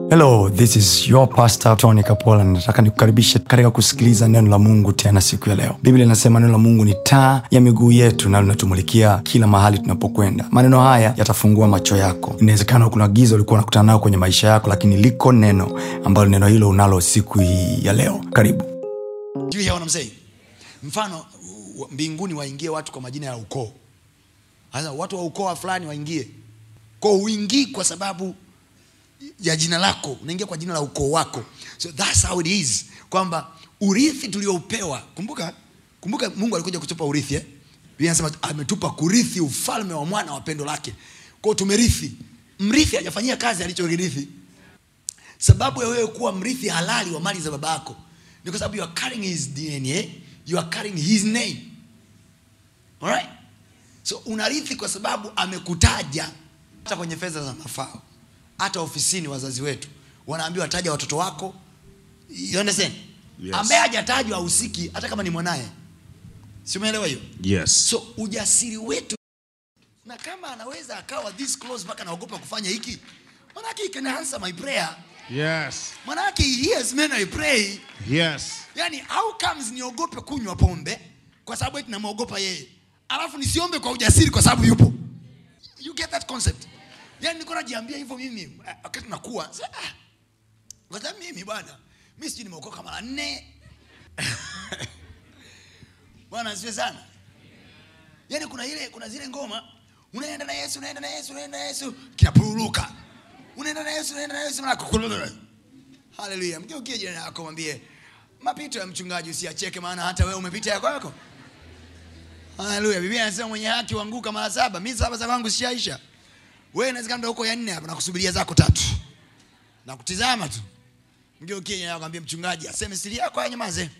hello this is your pastor tony kapola nataka nikukaribishe katika kusikiliza neno la mungu tena siku ya leo biblia inasema neno la mungu ni taa ya miguu yetu na linatumulikia kila mahali tunapokwenda maneno haya yatafungua macho yako inawezekana kuna giza ulikuwa unakutana nayo kwenye maisha yako lakini liko neno ambalo neno hilo unalo siku hii ya leo karibu Do you hear what I'm saying? mfano u- mbinguni waingie watu kwa majina ya ukoo sasa watu wa ukoo wa fulani waingie ko uingii kwa sababu ya jina lako unaingia kwa jina la ukoo wako so thats how it is kwamba urithi tulioupewa kumbuka kumbuka mungu alikuja kutupa urithi eh? Biblia inasema ametupa kurithi ufalme wa mwana wa pendo lake kwao tumerithi mrithi hajafanyia kazi alichorithi sababu ya wewe kuwa mrithi halali wa mali za baba yako ni kwa sababu you are carrying his dna you are carrying his name Alright? so unarithi kwa sababu amekutaja hata kwenye fedha za mafao hata ofisini wazazi wetu wanaambiwa taja watoto wako you understand Yes. ambaye hajatajwa ahusiki hata kama ni mwanaye si umeelewa hiyo Yes. so ujasiri wetu na kama anaweza akawa this close mpaka anaogopa kufanya hiki manake he can answer my prayer Yes. manake he hears men I pray Yes. yani how comes niogope kunywa pombe kwa sababu eti namwogopa yeye alafu nisiombe kwa ujasiri kwa sababu yupo you get that concept yani niko najiambia hivyo mimi eh, wakati nakuwa sasa, ah, kwa sababu mimi bwana mi sijui nimeokoka mara nne bwana asiwe sana yani kuna ile kuna zile ngoma unaenda na yesu unaenda na yesu unaenda na yesu kinapuruluka unaenda na yesu unaenda na yesu unaenda haleluya mgeukie jirani yako mwambie mapito ya mchungaji usiacheke maana hata wewe umepita yako yako haleluya biblia anasema mwenye haki huanguka mara saba mi saba za kwangu sishaisha wewe inawezekana ndo huko ya nne hapa nakusubiria zako tatu na kutizama tu mgeukie jirani yako mwambie mchungaji aseme siri yako anyamaze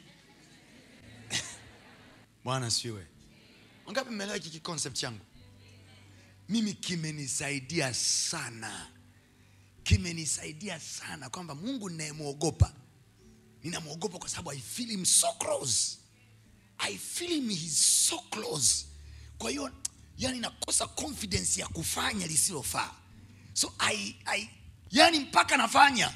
bwana siwe wangapi mmeelewa hiki concept changu mimi kimenisaidia sana kimenisaidia sana kwamba mungu ninayemwogopa ninamwogopa kwa sababu i feel him so close i feel him he's so close kwa hiyo yani nakosa confidence ya kufanya lisilofaa so I, I, yani mpaka nafanya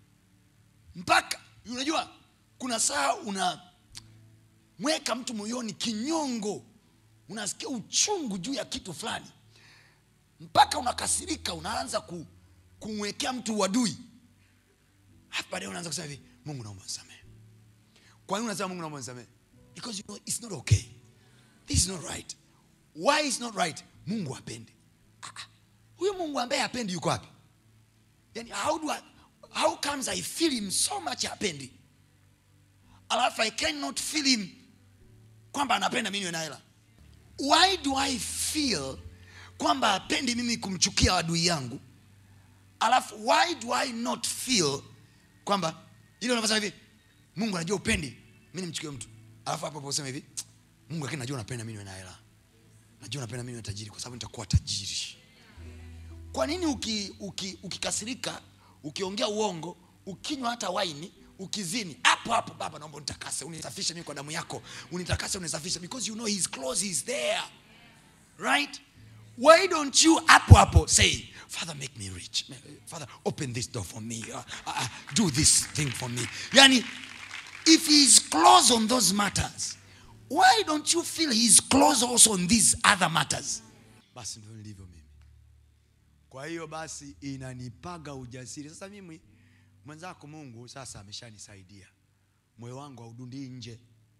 mpaka unajua kuna saa una mweka mtu moyoni kinyongo unasikia uchungu juu ya kitu fulani mpaka unakasirika unaanza ku, kumwekea mtu uadui halafu baadaye unaanza kusema hivi mungu naomba nisamehe kwa nini unasema mungu naomba nisamehe because you know it's not okay this is not right why is not right mungu apendi huyo mungu ambaye apendi yuko wapi yani how, do I, how comes i feel him so much apendi alafu i cannot feel him kwamba anapenda mimi niwe na hela why do i feel kwamba apendi mimi kumchukia adui yangu alafu why do i not feel kwamba ile unavyosema hivi mungu anajua upendi mi nimchukie mtu alafu hapo hapo usema hivi mungu lakini najua unapenda mi niwe na hela najua unapenda mi niwe tajiri kwa sababu nitakuwa tajiri kwa nini uki, uki, ukikasirika ukiongea uongo ukinywa hata waini ukizini hapo hapo baba naomba unitakase unisafishe mimi kwa damu yako unitakase unisafishe because you know he's close he's there right why don't you hapo hapo say father make me rich father open this door for me uh, uh, do this thing for me yani if he's close on those matters why don't you feel he's close also on these other matters basi ndio nilivyo mimi kwa hiyo basi inanipaga ujasiri sasa mimi mwenzako mungu sasa ameshanisaidia moyo wangu haudundii nje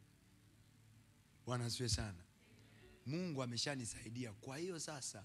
bwana asiwe sana mungu ameshanisaidia kwa hiyo sasa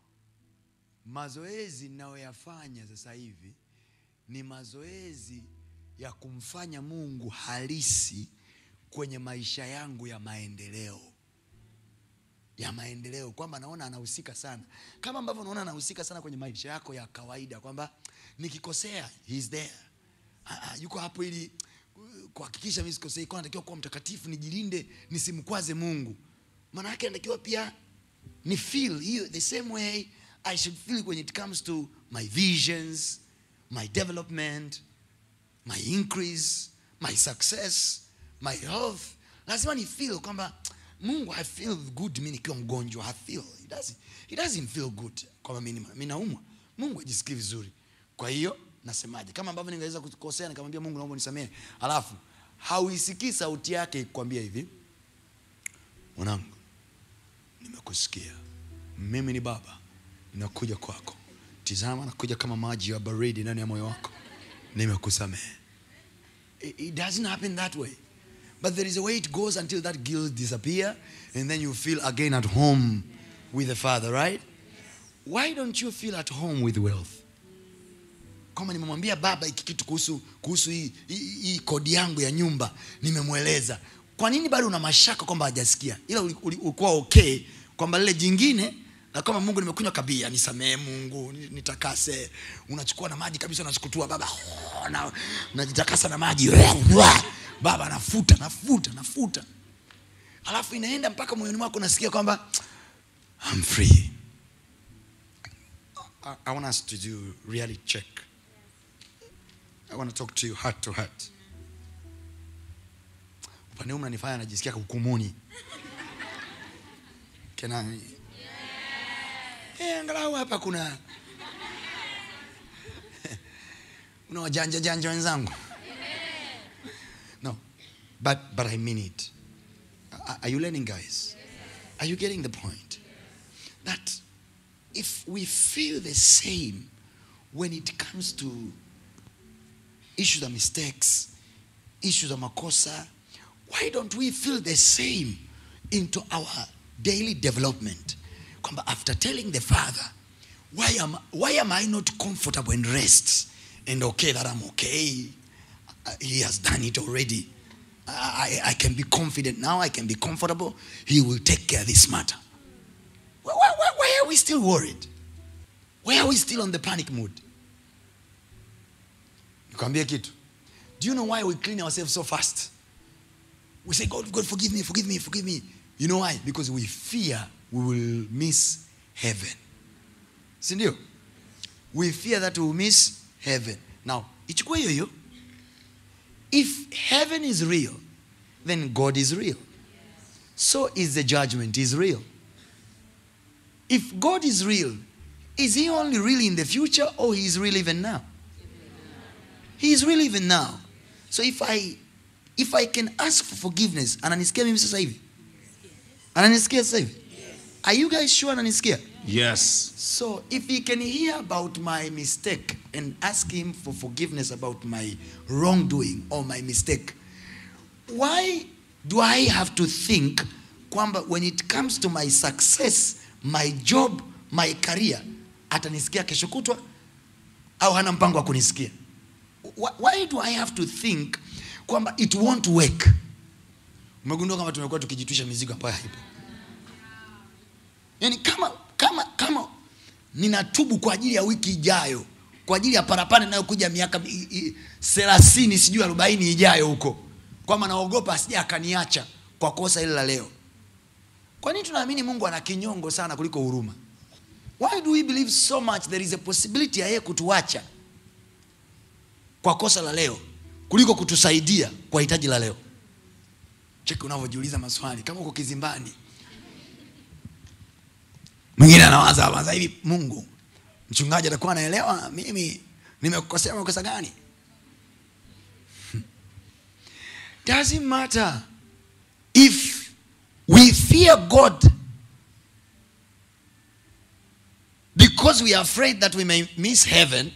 mazoezi ninayoyafanya sasa hivi ni mazoezi ya kumfanya mungu halisi kwenye maisha yangu ya maendeleo ya maendeleo kwamba naona anahusika sana kama ambavyo naona anahusika sana kwenye maisha yako ya kawaida kwamba nikikosea he's there Ah, ah, yuko hapo ili uh, kuhakikisha mi sikosei kwa natakiwa kuwa mtakatifu nijilinde nisimkwaze mungu maana yake anatakiwa pia ni feel hiyo the same way i should feel when it comes to my visions my development my increase my success my health lazima ni feel kwamba mungu i feel good mi nikiwa mgonjwa I feel he doesn't, he doesn't feel good kwamba mi ni- mi naumwa mungu ajisikii vizuri kwa hiyo nasemaje kama ambavyo ningeweza kukosea nikamwambia mungu naomba nisamehe alafu hauisikii sauti yake ikwambia hivi mwanangu nimekusikia mimi ni baba ninakuja kwako tizama nakuja kama maji ya baridi ndani ya moyo wako nimekusamehe it, it doesn't happen that way but there is a way it goes until that guilt disappear and then you feel again at home with the father right why don't you feel at home with wealth kwamba nimemwambia baba hiki kitu kuhusu kuhusu hii, hii, hii kodi yangu ya nyumba nimemweleza kwa nini bado una mashaka kwamba hajasikia ila uli- uli- ulikuwa okay kwamba lile jingine na kama mungu nimekunywa kabia nisamehe mungu ni- nitakase unachukua na maji kabisa unachikutua baba oh, na najitakasa na maji baba nafuta nafuta nafuta alafu inaenda mpaka moyoni mwako unasikia kwamba I'm free I, I want us to do reality check I want to talk to you heart to heart upande huu mnanifanya najisikia hukumuni kenani Eh, angalau hapa kuna una wajanja janja wenzangu no but, but i mean it are are you learning guys are you getting the point that if we feel the same when it comes to issues of mistakes issues of makosa why don't we feel the same into our daily development kwamba after telling the father why am, why am i not comfortable and rest and okay that i'm okay Uh, he has done it already I, I, I can be confident now i can be comfortable he will take care of this matter why, why, why, why are we still worried why are we still on the panic mood nikwambie kitu do you know why we clean ourselves so fast we say god god forgive me forgive me forgive me you know why because we fear we will miss heaven sindio we fear that we will miss heaven now ichukue hiyo hiyo if heaven is real then god is real so is the judgment is real if god is real is he only really in the future or he is real even now he is real even now so if i if i can ask for forgiveness ananisikia mimi sasa hivi ananisikia sasa hivi are you guys sure ananisikia Yes. so if he can hear about my mistake and ask him for forgiveness about my wrongdoing or my mistake, why do I have to think kwamba when it comes to my success, my job, my career, atanisikia kesho kutwa au hana mpango wa kunisikia? Why, why do I have to think kwamba it won't work? Umegundua kama tumekuwa tukijitwisha mizigo ambayo haipo. Yaani kama kama kama ninatubu kwa ajili ya wiki ijayo, kwa ajili ya parapanda inayokuja miaka i- i- thelathini sijui arobaini ijayo huko, kwamba naogopa asija akaniacha kwa kosa hili la leo. Kwa nini tunaamini Mungu ana kinyongo sana kuliko huruma? Why do we believe so much there is a possibility ya yeye kutuacha kwa kosa la leo kuliko kutusaidia kwa hitaji la leo? Cheki unavyojiuliza maswali kama uko kizimbani mwingine anawaza waza hivi mungu mchungaji atakuwa anaelewa mimi nimekukosea makosa gani doesn't matter if we fear god because we are afraid that we may miss heaven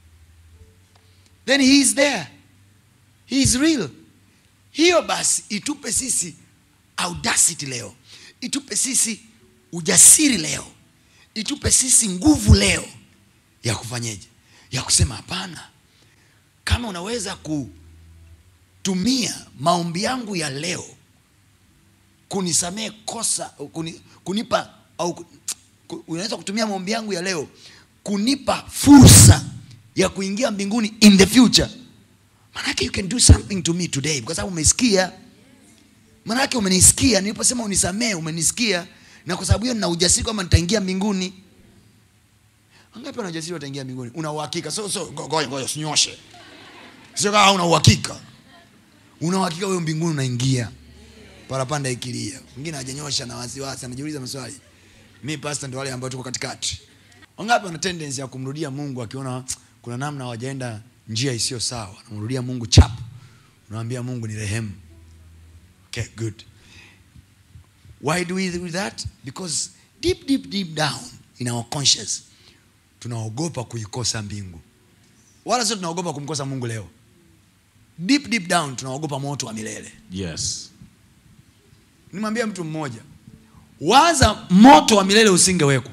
then he is there he is real hiyo basi itupe sisi audacity leo itupe sisi ujasiri leo itupe sisi nguvu leo ya kufanyeje ya kusema hapana kama unaweza kutumia maombi yangu ya leo kunisamehe kosa kuni, kunipa au ku- ku- unaweza kutumia maombi yangu ya leo kunipa fursa ya kuingia mbinguni in the future manake you can do something to me today kwa sababu umesikia manake umenisikia niliposema unisamehe umenisikia na kwa sababu hiyo nina ujasiri kwamba nitaingia mbinguni wangapi wana ujasiri wataingia mbinguni una uhakika so so ngo- ngoja ngoja usinyoshe sio kama una uhakika una uhakika wewe mbinguni unaingia parapanda ikilia mwingine hajanyosha na wasiwasi anajiuliza maswali mi pasta ndio wale ambao tuko katikati wangapi wana tendency ya kumrudia mungu akiona kuna kuna namna hawajaenda njia isiyo sawa namrudia mungu chap unawambia mungu ni rehemu okay good why do we do that because deep deep deep down in our conscience tunaogopa kuikosa mbingu wala sio tunaogopa kumkosa mungu leo deep deep down tunaogopa moto wa milele Yes. nimwambia mtu mmoja waza moto wa milele usingewekwa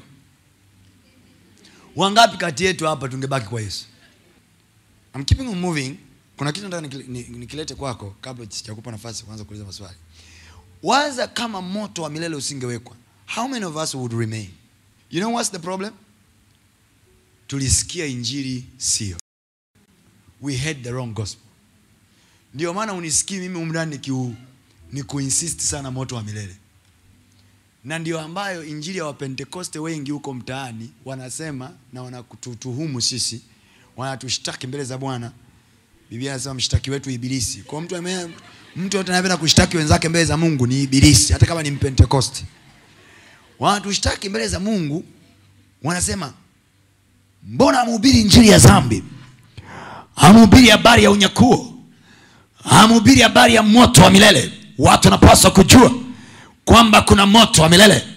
wangapi kati yetu hapa tungebaki kwa yesu I'm keeping on moving kuna kitu nataka nikile- ni- nikilete kwako kabla sijakupa nafasi ya kuanza kuuliza maswali waza kama moto wa milele usingewekwa how many of us would remain you know what's the problem tulisikia injili sio we heard the wrong gospel ndio maana unisikii mimi umndani nikiu ni kuinsist sana moto wa milele na ndio ambayo injili ya wapentekoste wengi huko mtaani wanasema na wanatutuhumu sisi wanatushtaki mbele za bwana biblia anasema mshtaki wetu ibilisi kwa mtu ame, mtu yote anapenda kushtaki wenzake mbele za mungu ni ibilisi hata kama ni mpentekoste wanatushtaki mbele za mungu wanasema mbona amhubiri injili ya dhambi amhubiri habari ya unyakuo amhubiri habari ya moto wa milele watu wanapaswa kujua kwamba kuna moto wa milele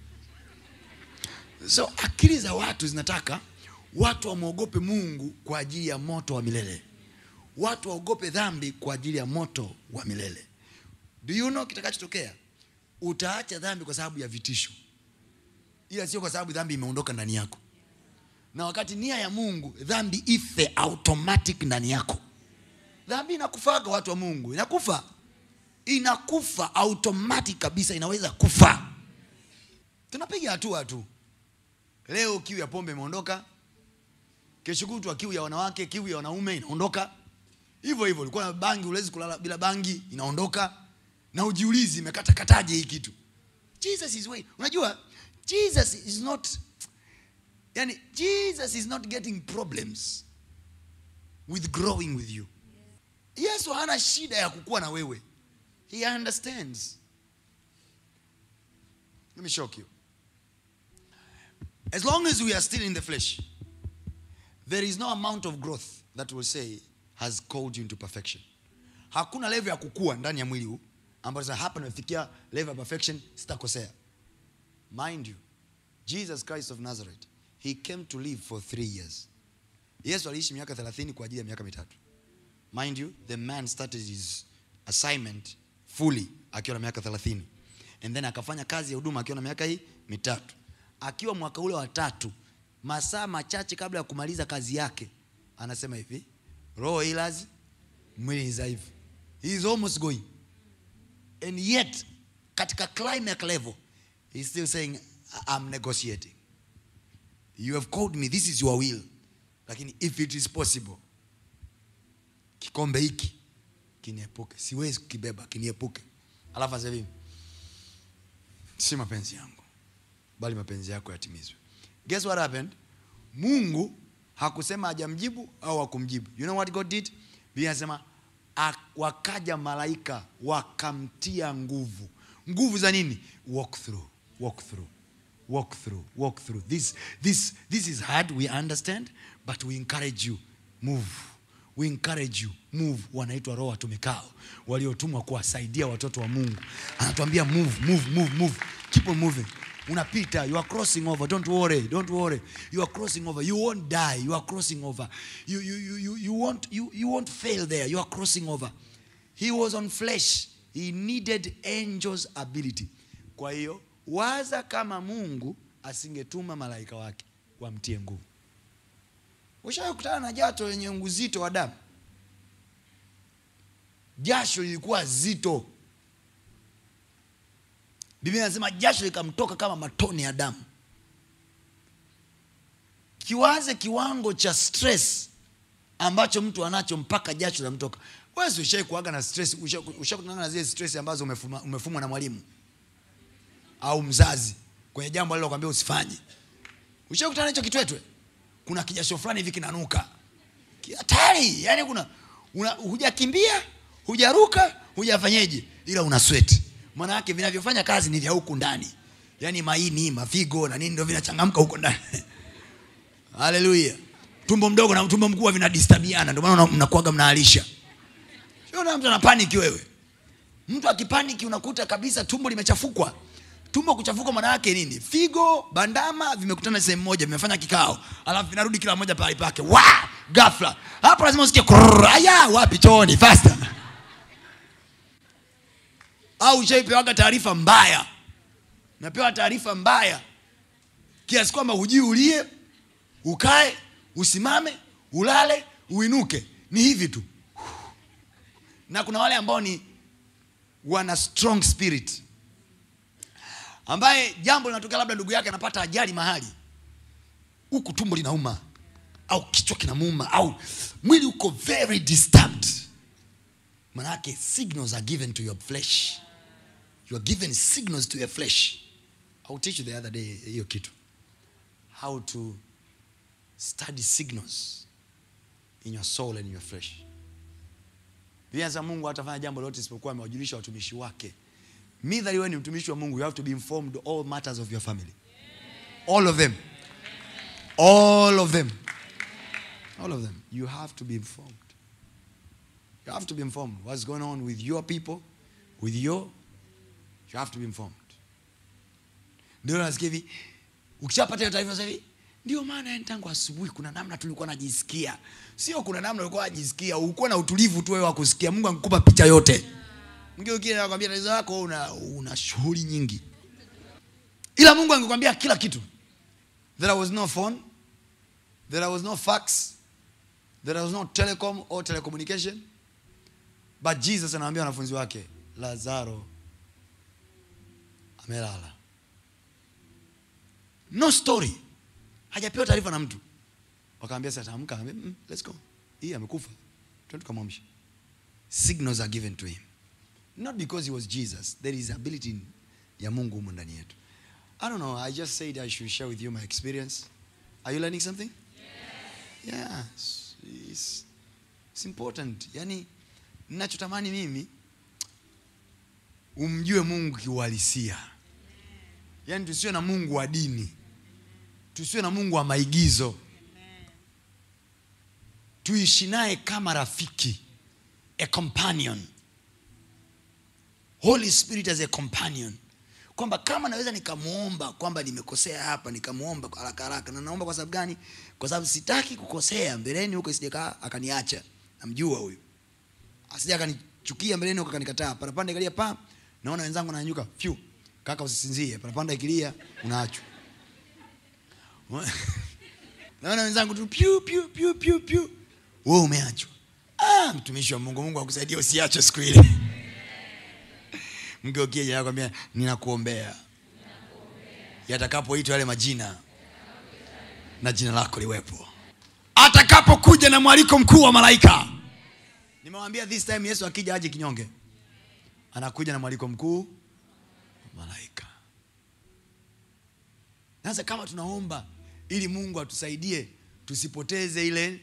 so akili za watu zinataka watu wamwogope mungu kwa ajili ya moto wa milele watu waogope dhambi kwa ajili ya moto wa milele do you know kitakachotokea utaacha dhambi kwa sababu ya vitisho ila sio kwa sababu dhambi imeondoka ndani yako na wakati nia ya mungu dhambi ife automatic ndani yako dhambi inakufaga watu wa mungu inakufa inakufa automatic kabisa inaweza kufa tunapiga hatua tu leo kiu ya pombe imeondoka kesho kutwa kiu ya wanawake kiu ya wanaume inaondoka hivyo hivyo ulikuwa na bangi uwezi kulala bila bangi inaondoka na ujiulizi imekatakataje hii kitu jesus is way unajua jesus is not yani jesus is not getting problems with growing with you yesu hana shida ya kukuwa na wewe he understands let me shock you as long as we are still in the flesh there is no amount of growth that will say has called you into perfection hakuna level ya kukua ndani ya mwili huu ambayo sasa hapa nimefikia level ya perfection sitakosea mind you jesus christ of nazareth he came to live for three years yesu aliishi miaka 30 kwa ajili ya miaka mitatu mind you the man started his assignment fully akiwa na miaka 30 and then akafanya kazi ya huduma akiwa na miaka hii mitatu akiwa mwaka ule wa tatu masaa machache kabla ya kumaliza kazi yake anasema hivi roho ilazi mwili ni dhaifu he is almost going and yet katika climax level he is still saying i'm negotiating you have called me this is your will lakini if it is possible kikombe hiki kiniepuke siwezi kukibeba kiniepuke alafu asema hivi si mapenzi yangu bali mapenzi yako yatimizwe guess what happened mungu hakusema hajamjibu au hakumjibu you know what god did biblia anasema "A- wakaja malaika wakamtia nguvu nguvu za nini walk through walk through walk through walk through this this this is hard we understand but we encourage you move we encourage you move wanaitwa roho watumikao waliotumwa kuwasaidia watoto wa mungu anatuambia move move move move keep on moving unapita you are crossing over don't worry don't worry you are crossing over you won't die you are crossing over you you you you, you won't you, you won't fail there you are crossing over he was on flesh he needed angels ability kwa hiyo waza kama mungu asingetuma malaika wake wamtie nguvu ushakutana na jato lenye uzito wa damu jasho lilikuwa zito biblia inasema jasho likamtoka kama matone ya damu kiwaze kiwango cha stress ambacho mtu anacho mpaka jasho linamtoka wezi ushai kuaga na stress usha- ushakutana na zile stress ambazo umefumwa, umefumwa na mwalimu au mzazi kwenye jambo alilokwambia usifanye ushakutana na hicho kitwetwe kuna kijasho fulani hivi kinanuka Ki- hatari yani kuna una, hujakimbia hujaruka hujafanyeje ila una sweat maana yake vinavyofanya kazi ni vya huku ndani yaani maini mafigo na nini ndio vinachangamka huko ndani haleluya tumbo mdogo na tumbo mkubwa vinadistabiana ndio maana mnakuaga mnaalisha sio na mtu ana panic wewe mtu akipaniki unakuta kabisa tumbo limechafukwa tumbo kuchafuka maana yake nini figo bandama vimekutana sehemu moja vimefanya kikao alafu vinarudi kila moja pahali pake wa ghafla hapo lazima usikie kurr, aya wapi chooni faster au ushaipewaga taarifa mbaya napewa taarifa mbaya kiasi kwamba hujui ulie ukae usimame ulale uinuke ni hivi tu na kuna wale ambao ni wana strong spirit ambaye jambo linatokea labda ndugu yake anapata ajali mahali huku tumbo linauma au kichwa kinamuuma au mwili uko very disturbed manake signals are given to your flesh you are given signals to your flesh I will teach you the other day hiyo kitu how to study signals in your soul and in your flesh Biblia inasema Mungu hatafanya jambo lolote isipokuwa amewajulisha watumishi wake. Midhali wewe ni mtumishi wa Mungu, you have to be informed all matters of your family. All of them. All of them. All of them. You have to be informed. You have to be informed what's going on with your people, with your you have to be informed. Ndio nasikia hivi ukishapata hiyo taarifa sasa hivi ndio maana yani tangu asubuhi kuna namna tulikuwa najisikia sio kuna namna ulikuwa najisikia ukuwa na utulivu tu wewe wa kusikia mungu angekupa picha yote mgeukie nakwambia tatizo lako una, una shughuli nyingi ila mungu angekwambia kila kitu there was no phone there was no fax there was no telecom or telecommunication but jesus anawaambia wanafunzi wake lazaro amelala no story hajapewa taarifa na mtu wakaambia sasa amka Akaambia, mm, let's go hii amekufa twende tukamwamsha signals are given to him not because he was jesus there is ability in- ya mungu humu ndani yetu i don't know i just said i should share with you my experience are you learning something yes. yes it's, it's important yani ninachotamani mimi umjue mungu kiuhalisia yaani tusiwe na mungu wa dini tusiwe na mungu wa maigizo tuishi naye kama rafiki a companion holy spirit as a companion kwamba kama naweza nikamwomba kwamba nimekosea hapa nikamwomba kwa haraka haraka na naomba kwa sababu gani kwa sababu sitaki kukosea mbeleni huko isijakaa akaniacha namjua huyu asija akanichukia mbeleni huko akanikataa parapanda ikalia pa naona wenzangu nanyanyuka fyu kaka usisinzie parapanda ikilia unaachwa naona wenzangu tu pyu pyu pyu pyu pyu wewe umeachwa ah, mtumishi wa mungu mungu akusaidia usiachwe siku ile mgeukie jana kwambia ninakuombea yatakapoitwa yale majina na jina lako liwepo atakapokuja na mwaliko mkuu wa malaika nimewambia this time yesu akija aje kinyonge anakuja na mwaliko mkuu wa malaika sasa kama tunaomba ili mungu atusaidie tusipoteze ile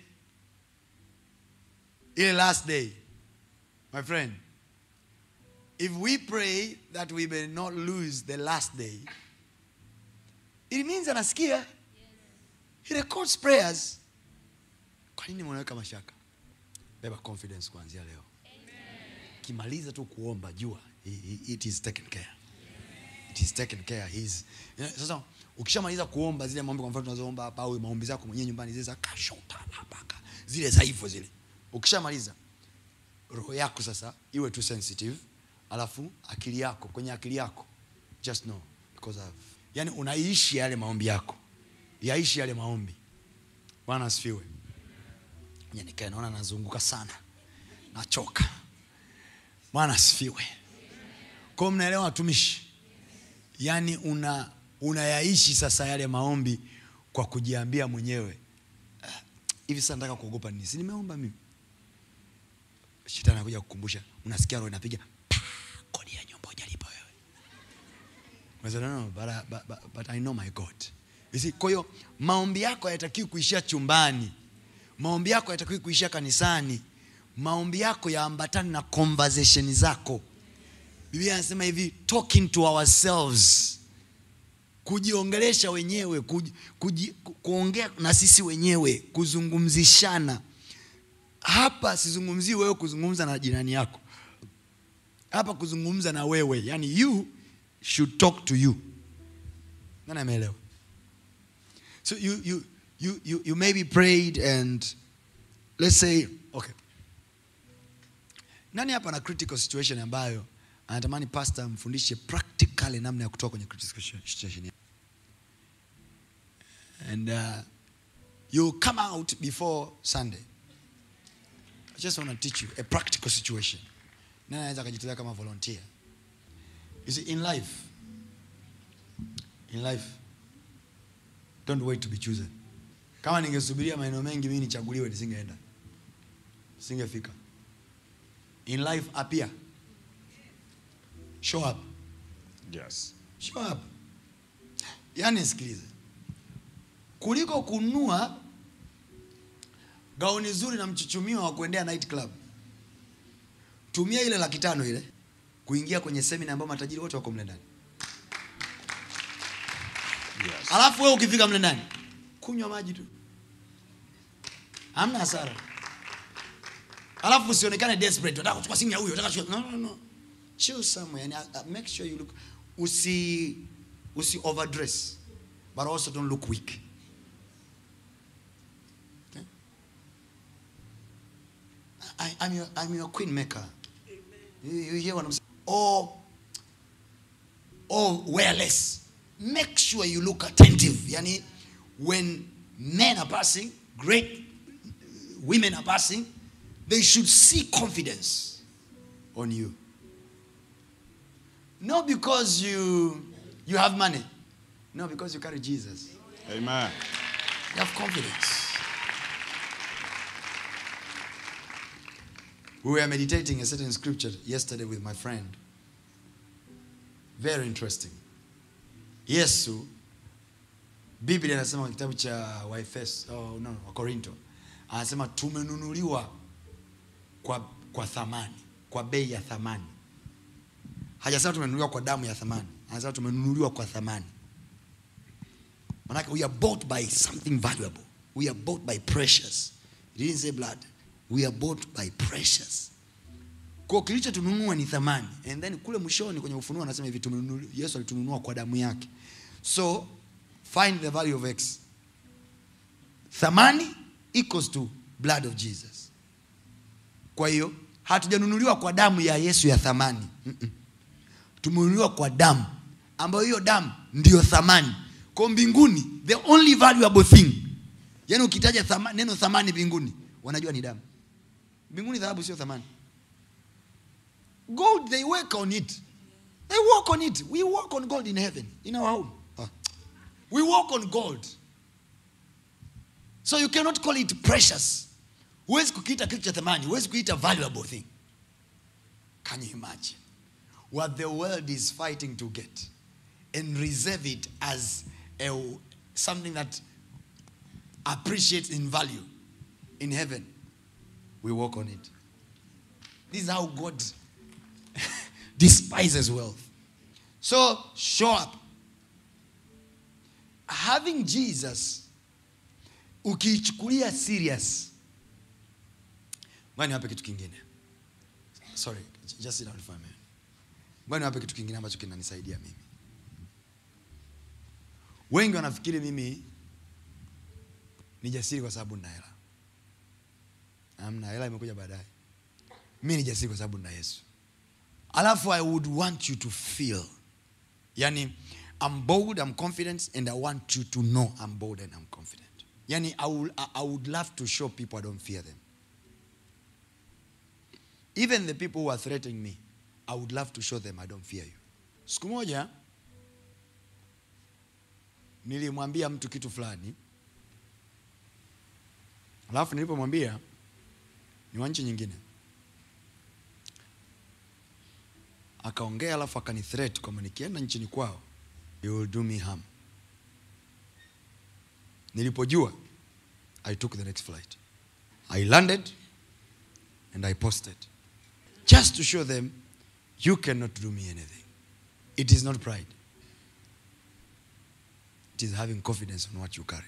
ile last day my friend if we pray that we may not lose the last day it means anasikia he records prayers kwa nini mnaweka mashaka beba confidence kuanzia leo kimaliza tu kuomba jua i- i- it is taken care it is taken care He's, Yeah, sasa ukishamaliza kuomba zile maombi kwa mfano tunazoomba hapa au maombi zako mwenyewe nyumbani zile za kashota labaka zile za hivyo zile ukishamaliza roho yako sasa iwe tu sensitive alafu akili yako kwenye akili yako just know because of yani unaishi yale maombi yako yaishi yale maombi bwana asifiwe Ngoja nikae naona nazunguka sana nachoka bwana asifiwe kwao mnaelewa watumishi yaani una unayaishi sasa yale maombi kwa kujiambia mwenyewe "Ah, hivi sasa nataka kuogopa nini si nimeomba mimi shetani anakuja kukumbusha unasikia roho inapiga "Pa, kodi ya nyumba hujalipa wewe Unasema, no, no, but, I- but, but, but I know my God. You see, kwa hiyo maombi yako hayatakiwi kuishia chumbani maombi yako hayatakiwi kuishia kanisani maombi yako yaambatane na conversation zako biblia anasema hivi talking to ourselves kujiongelesha wenyewe kuji, kuji, ku, kuongea na sisi wenyewe kuzungumzishana hapa sizungumzii wewe kuzungumza na jirani yako hapa kuzungumza na wewe yani you should talk to you nani ameelewa so you, you, you, you, you maybe prayed and let's say okay nani hapa na critical situation ambayo anatamani pastor amfundishe practically namna ya kutoka kwenye critical situation and uh, you come out before sunday i just want to teach you a practical situation nani anaweza akajitolea kama volunteer you see in life in life don't wait to be chosen kama ningesubiria maeneo mengi mimi nichaguliwe nisingeenda singefika in life appear show up Yes. show up yaani sikilize kuliko kununua gauni zuri na mchuchumio wa kuendea night club tumia ile laki tano ile kuingia kwenye semina ambayo matajiri wote wako mle ndani Yes. alafu wewe ukifika mle ndani kunywa maji tu hamna hasara alafu usionekane desperate unataka kuchukua simu ya huyo unataka kuchukua no no no chill somewhere and uh, make sure you look usi usi overdress but also don't look weak okay? I, I'm your I'm your queen maker you, you hear what I'm saying or or wear less. Make sure you look attentive. Yani, when men are passing, great women are passing, they should see confidence on you. Not because you you have money. No, because you carry Jesus. Amen. You have confidence. We were meditating a certain scripture yesterday with my friend. Very interesting. Yesu, Biblia inasema kwenye kitabu cha Waefeso, oh, no, Wakorinto, anasema tumenunuliwa kwa, kwa thamani, kwa bei ya thamani. Hajasema tumenunuliwa kwa damu ya thamani, anasema tumenunuliwa kwa thamani. Manake we are bought by something valuable. We are bought by precious. It didn't say blood. We are bought by precious. Kwa kilichotununua ni thamani. And then kule mwishoni kwenye ufunuo anasema hivi tumenunua Yesu alitununua kwa damu yake. So find the value of X. Thamani equals to blood of Jesus. Kwa hiyo hatujanunuliwa kwa damu ya Yesu ya thamani. Mm-mm. Tumenunuliwa kwa damu ambayo hiyo damu ndiyo thamani. Kwa mbinguni the only valuable thing. Yaani ukitaja thama, neno thamani mbinguni wanajua ni damu. Mbinguni dhahabu sio thamani. Gold they work on it. They work on it. We work on gold in heaven, in our home. Ah. We work on gold. So you cannot call it precious. Huwezi kukiita kitu cha thamani, huwezi kuita valuable thing. Can you imagine what the world is fighting to get and reserve it as a, something that appreciates in value in heaven? We work on it. This is how God despises wealth. So show up. Having Jesus ukiichukulia serious. Ngoja niwape kitu kingine. Sorry, just sit down for a minute. Ngoja niwape kitu kingine ambacho kinanisaidia mimi. Wengi wanafikiri mimi ni jasiri kwa sababu nina hela. Amna, hela imekuja baadaye. Mimi ni jasiri kwa sababu nina Yesu. Alafu I would want you to feel. Yani I'm bold, I'm confident and I want you to know I'm bold and I'm confident. Yani I would, I- I would love to show people I don't fear them. Even the people who are threatening me, I would love to show them I don't fear you. Siku moja nilimwambia mtu kitu fulani, alafu nilipomwambia ni wa nchi nyingine, akaongea alafu akani threat kwamba nikienda nchini kwao you will do me harm. Nilipojua I took the next flight. I landed and I posted just to show them you cannot do me anything. It is not pride. gift is having confidence on what you carry.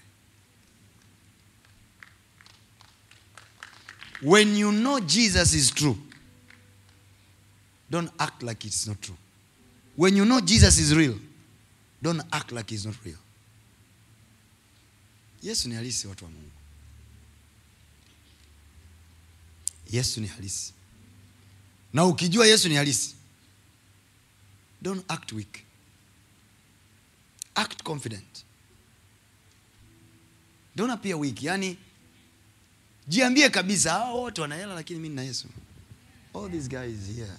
When you know Jesus is true, don't act like it's not true. When you know Jesus is real, don't act like he's not real. Yesu ni halisi watu wa Mungu. Yesu ni halisi. Na ukijua Yesu ni halisi, don't act weak. Act confident. Don't appear weak. Yani jiambie kabisa hao wote wana hela lakini mimi nina Yesu. All these guys here.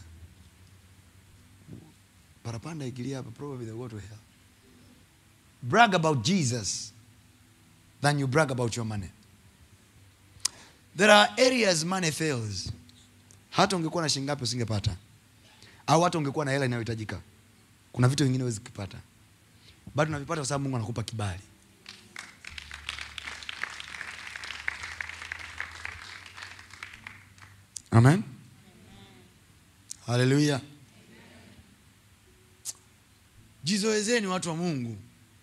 Parapanda ikilia hapa probably they go to hell. Brag about Jesus than you brag about your money. There are areas money fails. Hata ungekuwa na shilingi ngapi usingepata, au hata ungekuwa na hela inayohitajika, kuna vitu vingine huwezi kupata, bado unavipata kwa sababu Mungu anakupa kibali. Amen. Haleluya. Jizoezeni watu wa Mungu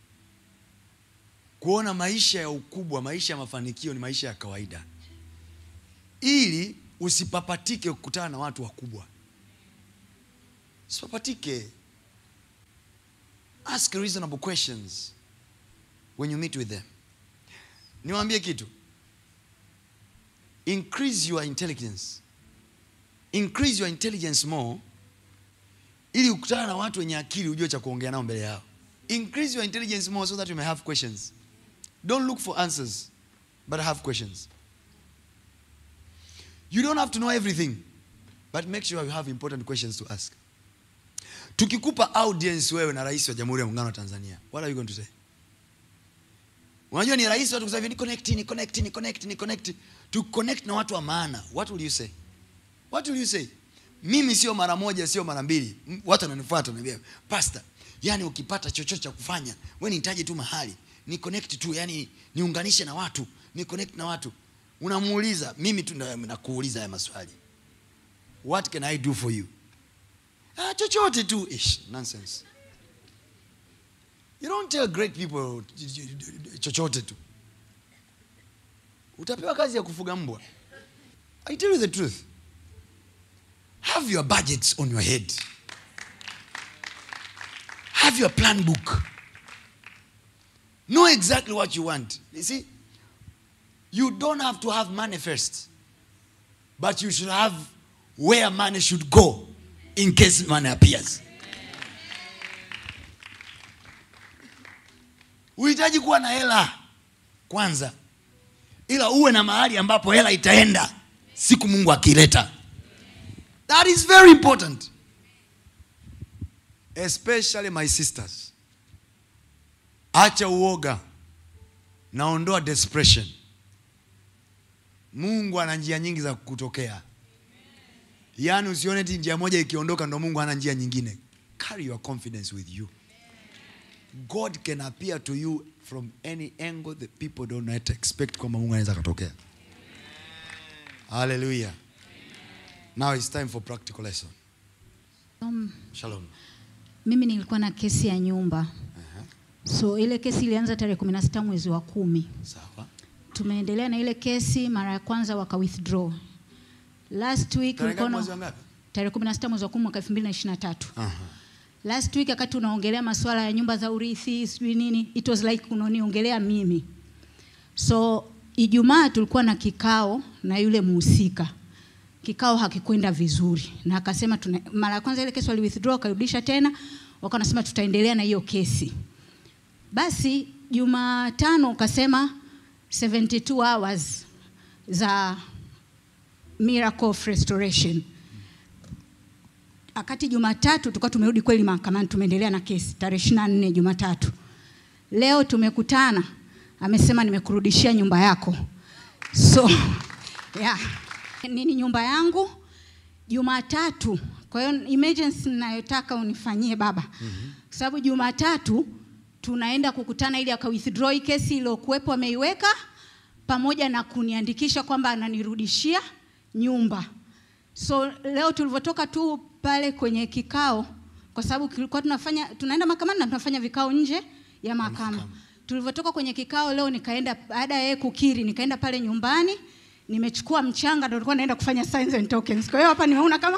kuona maisha ya ukubwa, maisha ya mafanikio ni maisha ya kawaida, ili usipapatike kukutana na watu wakubwa. Usipapatike. Ask reasonable questions when you meet with them. Niwaambie kitu, increase your intelligence, increase your intelligence more, ili ukutana na watu wenye akili, ujue cha kuongea nao mbele yao. Increase your intelligence more so that you may have questions. Don't look for answers, but have questions. You don't have to know everything, but make sure you have important questions to ask. Tukikupa audience wewe na rais wa Jamhuri ya Muungano wa Tanzania, what are you going to say? Unajua ni rahisi watu kusema hivi, ni connect, ni connect, ni connect, ni connect. To connect na watu wa maana. What will you say? What will you say? Mimi sio mara moja, sio mara mbili. M- Watu wananifuata wananiambia, "Pastor, yani ukipata chochote cha kufanya, wewe nihitaji tu mahali, ni connect tu, yani niunganishe na watu, ni connect na watu." Unamuuliza, mimi tu ndo nakuuliza haya maswali. What can I do for you? Ah, chochote tu. Ish, nonsense. You don't tell great people chochote tu. Utapewa kazi ya kufuga mbwa. I tell you the truth. Have your budgets on your head. Have your plan book. Know exactly what you want. You see, you don't have to have money first, but you should have where money should go in case money appears. Uhitaji kuwa na hela kwanza, ila uwe na mahali ambapo hela itaenda siku Mungu akileta. That is very important. Especially my sisters. Acha uoga. Naondoa desperation. Mungu ana njia nyingi za kutokea. Yaani usione eti njia moja ikiondoka ndo Mungu ana njia nyingine. Carry your confidence with you. God can appear to you from any angle that people don't not expect kwamba Mungu anaweza katokea. Hallelujah. Now it's time for practical lesson. Um, Shalom. mimi nilikuwa na kesi ya nyumba so ile kesi ilianza tarehe kumi na sita mwezi wa kumi Sawa. tumeendelea na ile kesi mara ya kwanza waka withdraw last week Tarehe ulikuwa ngapi na- mwezi wa ngapi? tarehe kumi na sita mwezi wa kumi mwaka elfu mbili na ishirini na tatu Aha. last week wakati unaongelea masuala ya nyumba za urithi sijui nini it was like unaniongelea mimi so ijumaa tulikuwa na kikao na yule muhusika kikao hakikwenda vizuri na akasema tuna, mara ya kwanza ile kesi wali withdraw wakarudisha tena wakawa wanasema tutaendelea na hiyo kesi basi jumatano ukasema 72 hours za miracle of restoration wakati Jumatatu tulikuwa tumerudi kweli mahakamani, tumeendelea na kesi tarehe ishirini na nne Jumatatu. Leo tumekutana, amesema nimekurudishia nyumba yako, so yeah. Nini nyumba yangu Jumatatu. Kwa hiyo emergency ninayotaka unifanyie baba, kwa sababu Jumatatu tunaenda kukutana ili aka withdraw hii kesi iliyokuwepo ameiweka, pamoja na kuniandikisha kwamba ananirudishia nyumba. So leo tulivyotoka tu pale kwenye kikao, kwa sababu kilikuwa tunafanya tunaenda mahakamani na tunafanya vikao nje ya mahakama. tulivyotoka kwenye kikao leo nikaenda baada ya yeye kukiri nikaenda pale nyumbani nimechukua mchanga ndo nilikuwa naenda kufanya signs and tokens kwa hiyo hapa nimeona kama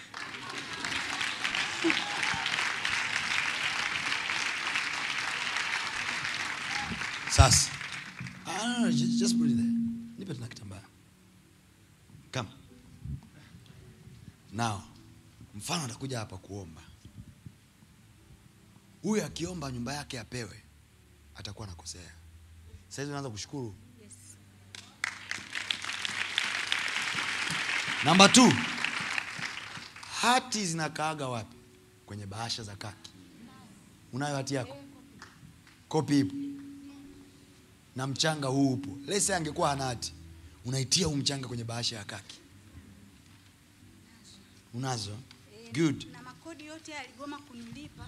sasa ah, no, no, just, just put it there nipe tuna kitambaa kama now mfano atakuja hapa kuomba huyu akiomba nyumba yake apewe atakuwa nakosea sahizi unaanza kushukuru namba t hati zinakaaga wapi kwenye bahasha za kaki unayo hati yako kopi ipo na mchanga huu upo lese angekuwa hana hati unaitia huu mchanga kwenye bahasha ya kaki unazo good na makodi yote aligoma kunilipa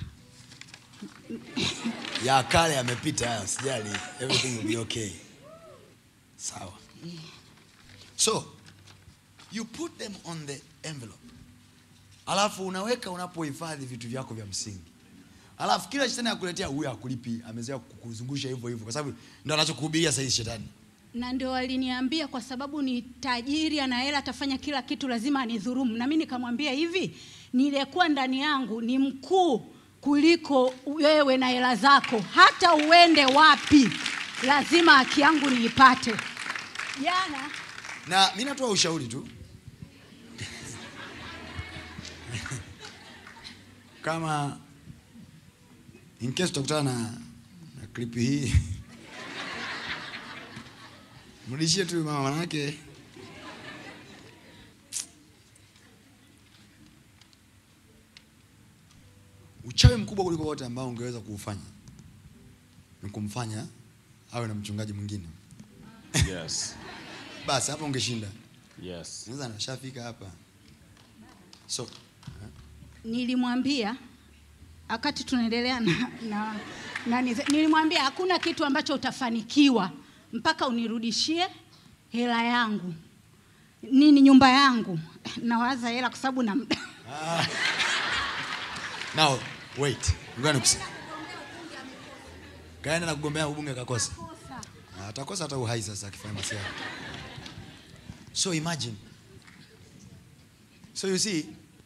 ya kale yamepita haya sijali everything will be okay sawa so you put them on the envelope alafu unaweka unapohifadhi vitu vyako vya msingi alafu kila shetani akuletea huyu akulipi amezoea kukuzungusha hivyo hivyo kwa sababu ndo anachokuhubiria sahizi shetani na ndio waliniambia kwa sababu ni tajiri ana hela atafanya kila kitu lazima anidhurumu na mi nikamwambia hivi niliyekuwa ndani yangu ni mkuu kuliko wewe na hela zako hata uende wapi lazima haki yangu niipate jana na mi natoa ushauri tu kama in case utakutana na, na klipi hii mrudishie tu mama manake uchawi mkubwa kuliko wote ambao ungeweza kuufanya ni kumfanya awe na mchungaji mwingine Yes. basi hapo ungeshinda Yes. sasa nashafika hapa so nilimwambia wakati tunaendelea na, na, na nize- nilimwambia hakuna kitu ambacho utafanikiwa mpaka unirudishie hela yangu nini nyumba yangu nawaza hela kwa sababu na muda now wait ngoja nikusema kaenda na kugombea ubunge akakosa Ah, atakosa hata uhai sasa akifanya masiara so imagine so you see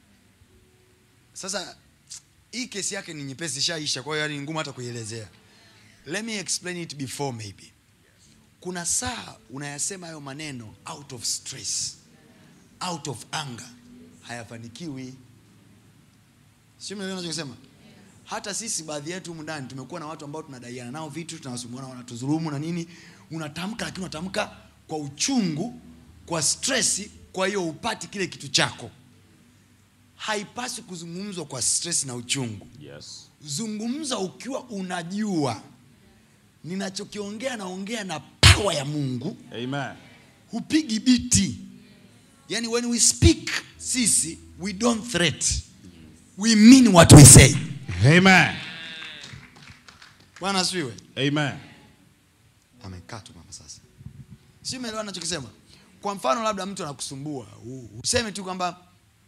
sasa hii kesi yake ni nyepesi ishaisha kwa hiyo yani ni ngumu hata kuielezea let me explain it before maybe kuna saa unayasema hayo maneno out of stress out of anger hayafanikiwi sio mnaelewa nachokisema hata sisi baadhi yetu humu ndani tumekuwa na watu ambao tunadaiana nao vitu tunawasumbuana wanatudhulumu na nini unatamka lakini unatamka kwa uchungu kwa stresi kwa hiyo upati kile kitu chako haipaswi kuzungumzwa kwa stress na uchungu Yes. zungumza ukiwa unajua ninachokiongea naongea na pawa ya mungu Amen. hupigi biti yani when we speak sisi we don't threat we mean what we say Amen. bwana asifiwe Amen. amekaa tu mama sasa si umeelewa nachokisema kwa mfano labda mtu anakusumbua u- useme tu kwamba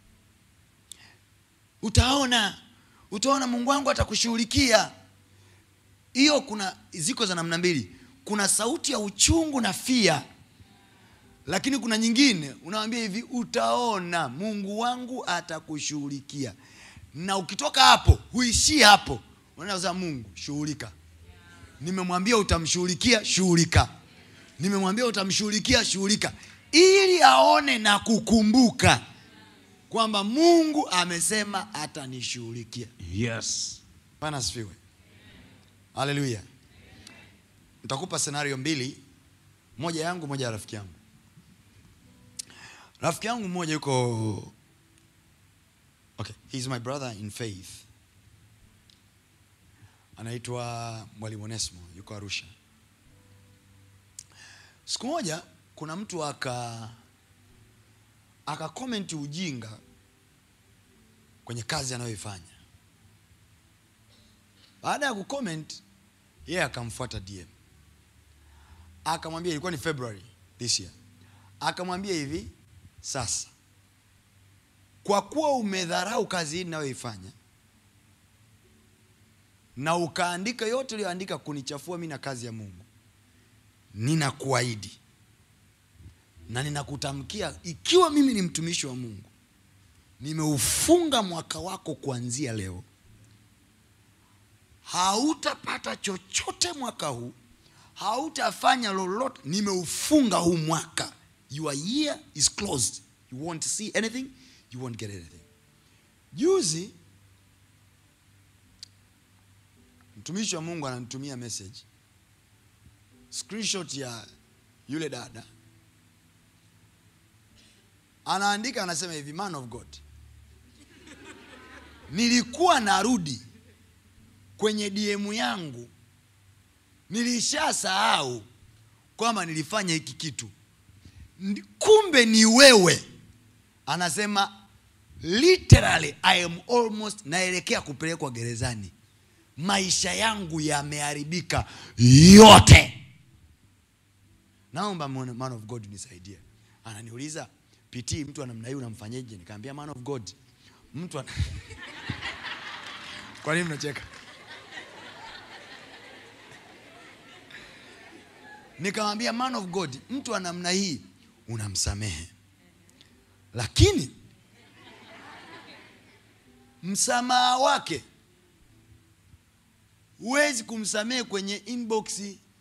utaona utaona mungu wangu atakushughulikia hiyo kuna ziko za namna mbili kuna sauti ya uchungu na fia lakini kuna nyingine unawambia hivi utaona mungu wangu atakushughulikia na ukitoka hapo huishii hapo unaweza mungu shughulika nimemwambia utamshughulikia shughulika nimemwambia utamshughulikia shughulika ili aone na kukumbuka kwamba mungu amesema atanishughulikia Yes. bana asifiwe haleluya nitakupa senario mbili moja yangu moja ya rafiki yangu rafiki yangu mmoja yuko okay he's my brother in faith anaitwa mwalimu onesmo yuko arusha siku moja kuna mtu aka akakomenti ujinga kwenye kazi anayoifanya baada ya kucomment yeye akamfuata dm akamwambia ilikuwa ni february this year akamwambia hivi sasa kwa kuwa umedharau kazi hii ninayoifanya na ukaandika yote uliyoandika kunichafua mi na kazi ya mungu ninakuahidi na ninakutamkia ikiwa mimi ni mtumishi wa mungu nimeufunga mwaka wako kuanzia leo hautapata chochote mwaka huu hautafanya lolote nimeufunga huu mwaka your year is closed you won't see anything you won't get anything juzi mtumishi wa mungu ananitumia message screenshot ya yule dada anaandika anasema hivi man of god nilikuwa narudi kwenye dm yangu nilishasahau kwamba nilifanya hiki kitu Ndi- kumbe ni wewe anasema literally i am almost naelekea kupelekwa gerezani maisha yangu yameharibika yote naomba man man of god nisaidie ananiuliza pitii mtu wa namna hii unamfanyeje nikaambia man of god mtu ana... kwa nini mnacheka nikamwambia man of god mtu wa namna hii unamsamehe lakini msamaha wake huwezi kumsamehe kwenye inbox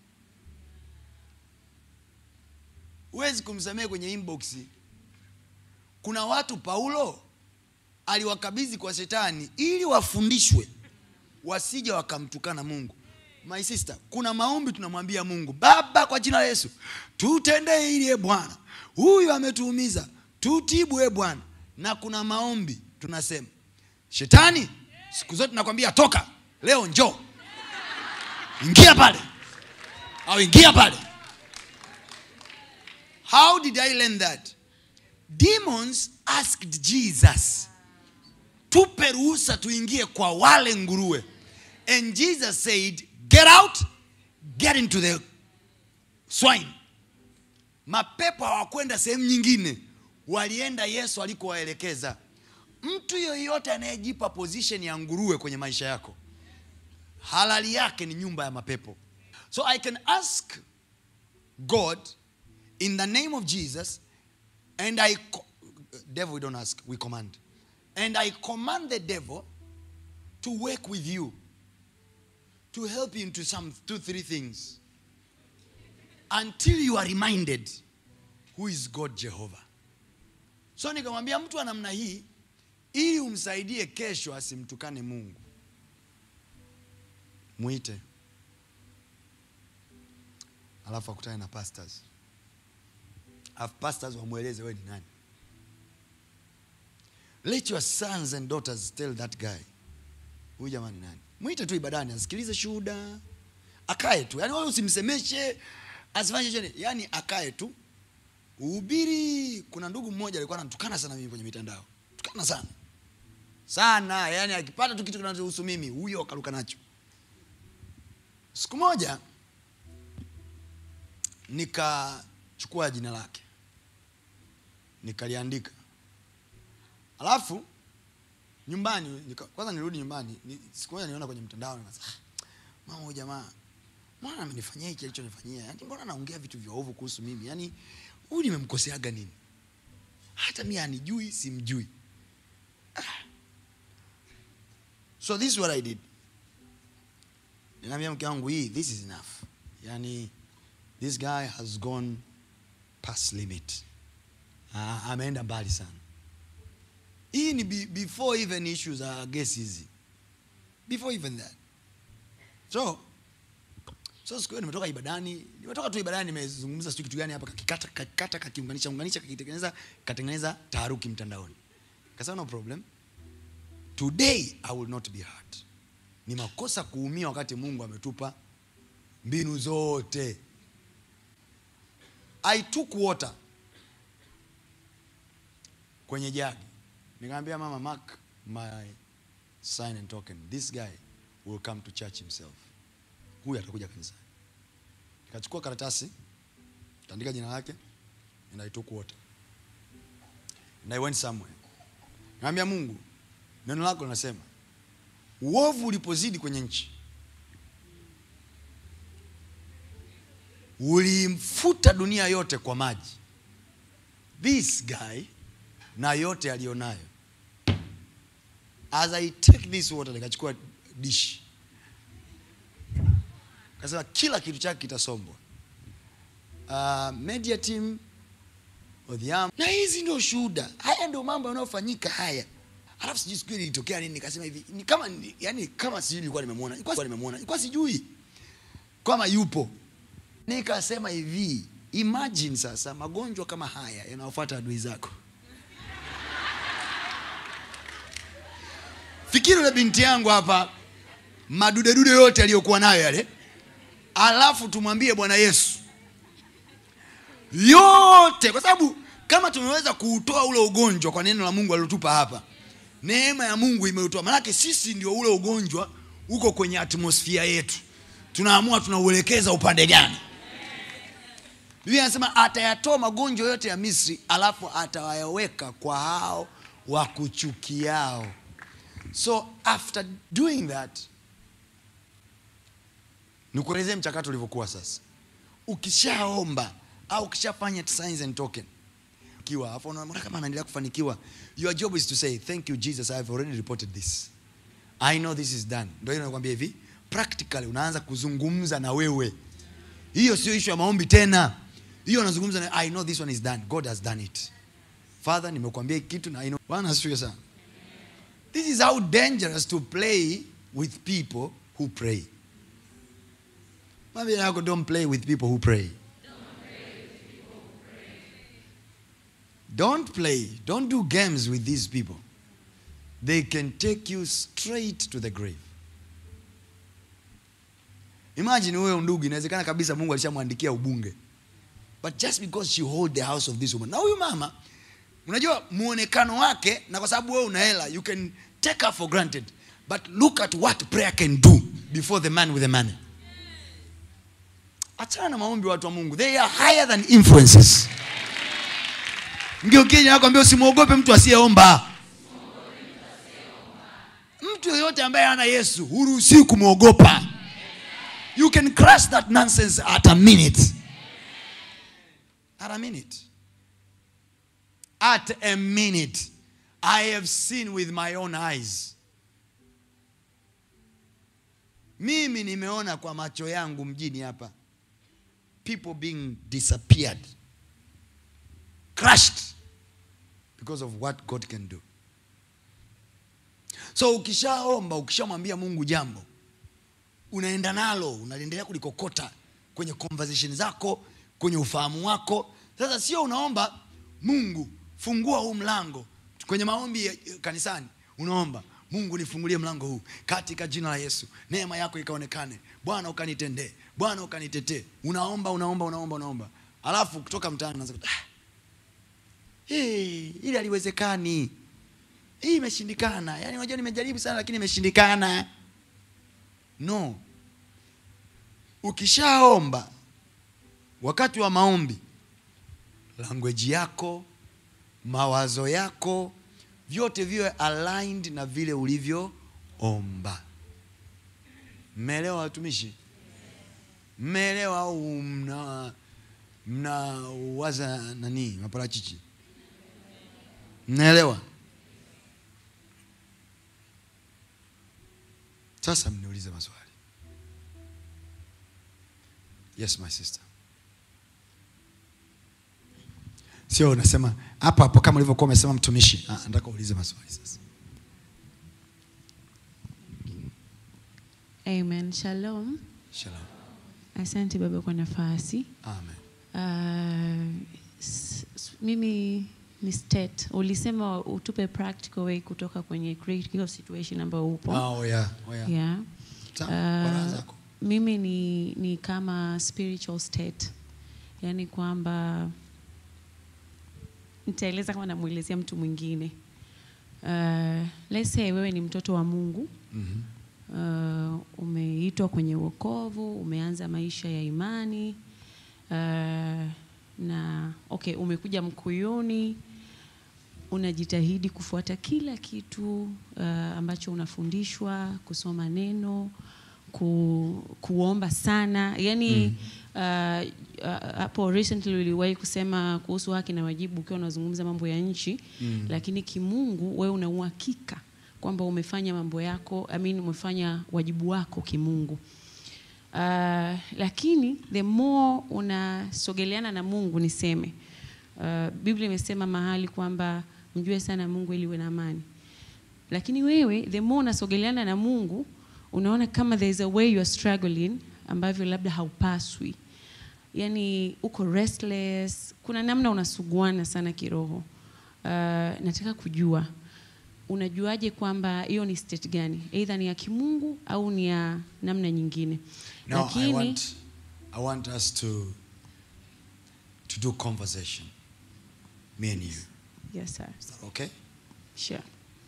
huwezi kumsamehe kwenye inbox kuna watu paulo aliwakabidhi kwa shetani ili wafundishwe wasije wakamtukana mungu my sister kuna maombi tunamwambia mungu baba kwa jina la yesu tutendee hili e bwana huyu ametuumiza tutibu e bwana na kuna maombi tunasema shetani siku zote nakwambia toka leo njoo ingia pale au ingia pale how did i learn that demons asked jesus tupe ruhusa tuingie kwa wale nguruwe and jesus said get out get into the swine mapepo hawakwenda sehemu nyingine walienda yesu alikowaelekeza mtu yoyote anayejipa position ya nguruwe kwenye maisha yako halali yake ni nyumba ya mapepo so i can ask god in the name of jesus and i co- devil we don't ask we command and i command the devil to work with you to help you into some two three things until you are reminded who is god jehovah so nikamwambia mtu wa namna hii ili umsaidie kesho asimtukane mungu mwite alafu akutane na pastors alafu pastors wamweleze we ni nani let your sons and daughters tell that guy huyu jamani nani mwite tu ibadani asikilize shuhuda akae tu yani wewe usimsemeshe asifanye chochote yani akae tu uhubiri kuna ndugu mmoja alikuwa anatukana sana mimi kwenye mitandao tukana sana sana yani akipata tu kitu kinachohusu mimi huyo akaruka nacho siku moja nikachukua jina lake nikaliandika alafu nyumbani nika, kwanza nirudi nyumbani ni, siku moja niona kwenye mtandao nikasema "Ah, mama huyu jamaa mbona amenifanyia hiki alichonifanyia yani mbona anaongea vitu vya ovu kuhusu mimi yani huyu nimemkoseaga nini hata mi anijui simjui ah. so this is what i did ninaambia mke wangu hii this is enough yani this guy has gone past limit ah, ameenda mbali sana hii ni be, before even issues za gesi hizi before even that so so siku hiyo nimetoka ibadani nimetoka tu ibadani nimezungumza sijui kitu gani hapa kakikata kakikata kakiunganisha unganisha kakitengeneza katengeneza taharuki mtandaoni kasema no problem today i will not be hurt ni makosa kuumia wakati mungu ametupa mbinu zote i took water kwenye jagi nikamwambia mama mark my sign and token this guy will come to church himself huyu atakuja kanisani nikachukua karatasi kaandika jina lake and i took water and i went somewhere nikamwambia mungu neno lako linasema uovu ulipozidi kwenye nchi ulimfuta dunia yote kwa maji this guy na yote aliyonayo as i take this water nikachukua dishi kasema kila kitu chake kitasombwa uh, media team odhiam na hizi ndio shuhuda haya ndio mambo yanayofanyika haya alafu sijui siku ile ilitokea nini nikasema hivi ni kama ni- yani kama sijui nilikuwa nimemwona nilikuwa nimemwona nilikuwa sijui kama yupo nikasema hivi imagine sasa magonjwa kama haya yanayofuata adui zako fikiri ule binti yangu hapa madudedude yote aliyokuwa nayo yale alafu tumwambie bwana yesu yote kwa sababu kama tumeweza kuutoa ule ugonjwa kwa neno la mungu alilotupa hapa neema ya mungu imeutoa manake sisi ndio ule ugonjwa uko kwenye atmosfia yetu tunaamua tunauelekeza upande gani biblia anasema atayatoa magonjwa yote ya misri alafu atawayaweka kwa hao wakuchukiao so after doing that nikuelezee mchakato ulivyokuwa sasa ukishaomba au ukishafanya signs and token kiwa afu unaona kama anaendelea kufanikiwa your job is to say thank you jesus i have already reported this i know this is done ndio hiyo nakwambia hivi practically unaanza kuzungumza na wewe hiyo sio issue ya maombi tena hiyo unazungumza na i know this one is done god has done it father nimekuambia hiki kitu na i know bwana asifiwe sana this is how dangerous to play with people who pray Mwambie yako don't play with people who pray Don't play. Don't do games with these people. They can take you straight to the grave. Imagine huyo ndugu inawezekana kabisa Mungu alishamwandikia ubunge. But just because she hold the house of this woman. Na huyu mama unajua muonekano wake na kwa sababu wewe una hela you can take her for granted. But look at what prayer can do before the man with the money. Achana na maombi watu wa Mungu. They are higher than influences. Ngeukie nakwambia usimwogope mtu asiyeomba. Mtu yoyote ambaye hana Yesu huruhusiwi kumwogopa. You can crush that nonsense at a minute. At a minute. At a minute. I have seen with my own eyes. Mimi nimeona kwa macho yangu mjini hapa. People being disappeared. crushed because of what God can do. So ukishaomba, ukishamwambia Mungu jambo, unaenda nalo, unaendelea kulikokota kwenye conversation zako, kwenye ufahamu wako. Sasa sio unaomba Mungu, fungua huu mlango. Kwenye maombi ya- kanisani unaomba Mungu nifungulie mlango huu katika jina la Yesu, neema yako ikaonekane, Bwana ukanitendee, Bwana ukanitetee. Unaomba, unaomba, unaomba, unaomba, alafu kutoka mtaani unaanza kuta, ah, hey, ili haliwezekani hii imeshindikana yaani unajua nimejaribu sana lakini imeshindikana no ukishaomba wakati wa maombi language yako mawazo yako vyote viwe aligned na vile ulivyoomba mmeelewa watumishi mmeelewa au mna mnawaza nani maparachichi mnaelewa sasa mniulize maswali yes my sister sio unasema hapo hapo kama ulivyokuwa umesema mtumishi Ah, nataka uulize maswali sasa Amen. Shalom. shalom Asante baba kwa nafasi. amen Uh, s- s- mimi ni state. Ulisema utupe practical way kutoka kwenye critical situation ambayo upo. oh, yeah. Oh, yeah. Yeah. Sawa, Uh, baraza zako. mimi ni, ni kama spiritual state, yaani kwamba nitaeleza kama namwelezea mtu mwingine. Uh, let's say wewe ni mtoto wa Mungu Mhm. uh, umeitwa kwenye wokovu, umeanza maisha ya imani uh, na okay, umekuja Mkuyuni, unajitahidi kufuata kila kitu uh, ambacho unafundishwa, kusoma neno, ku, kuomba sana, yani uh, uh, hapo recently uliwahi kusema kuhusu haki na wajibu ukiwa unazungumza mambo ya nchi mm. lakini kimungu wewe una uhakika kwamba umefanya mambo yako I mean, umefanya wajibu wako kimungu uh, lakini the more unasogeleana na mungu niseme uh, biblia imesema mahali kwamba mjue sana mungu ili uwe na amani lakini wewe the more unasogeleana na mungu unaona kama there is a way you are struggling ambavyo labda haupaswi yani uko restless kuna namna unasuguana sana kiroho uh, nataka kujua unajuaje kwamba hiyo ni state gani eidha ni ya kimungu au ni ya namna nyingine Now I want, I want us to, to do conversation, me and you. yes sir Is that okay? sure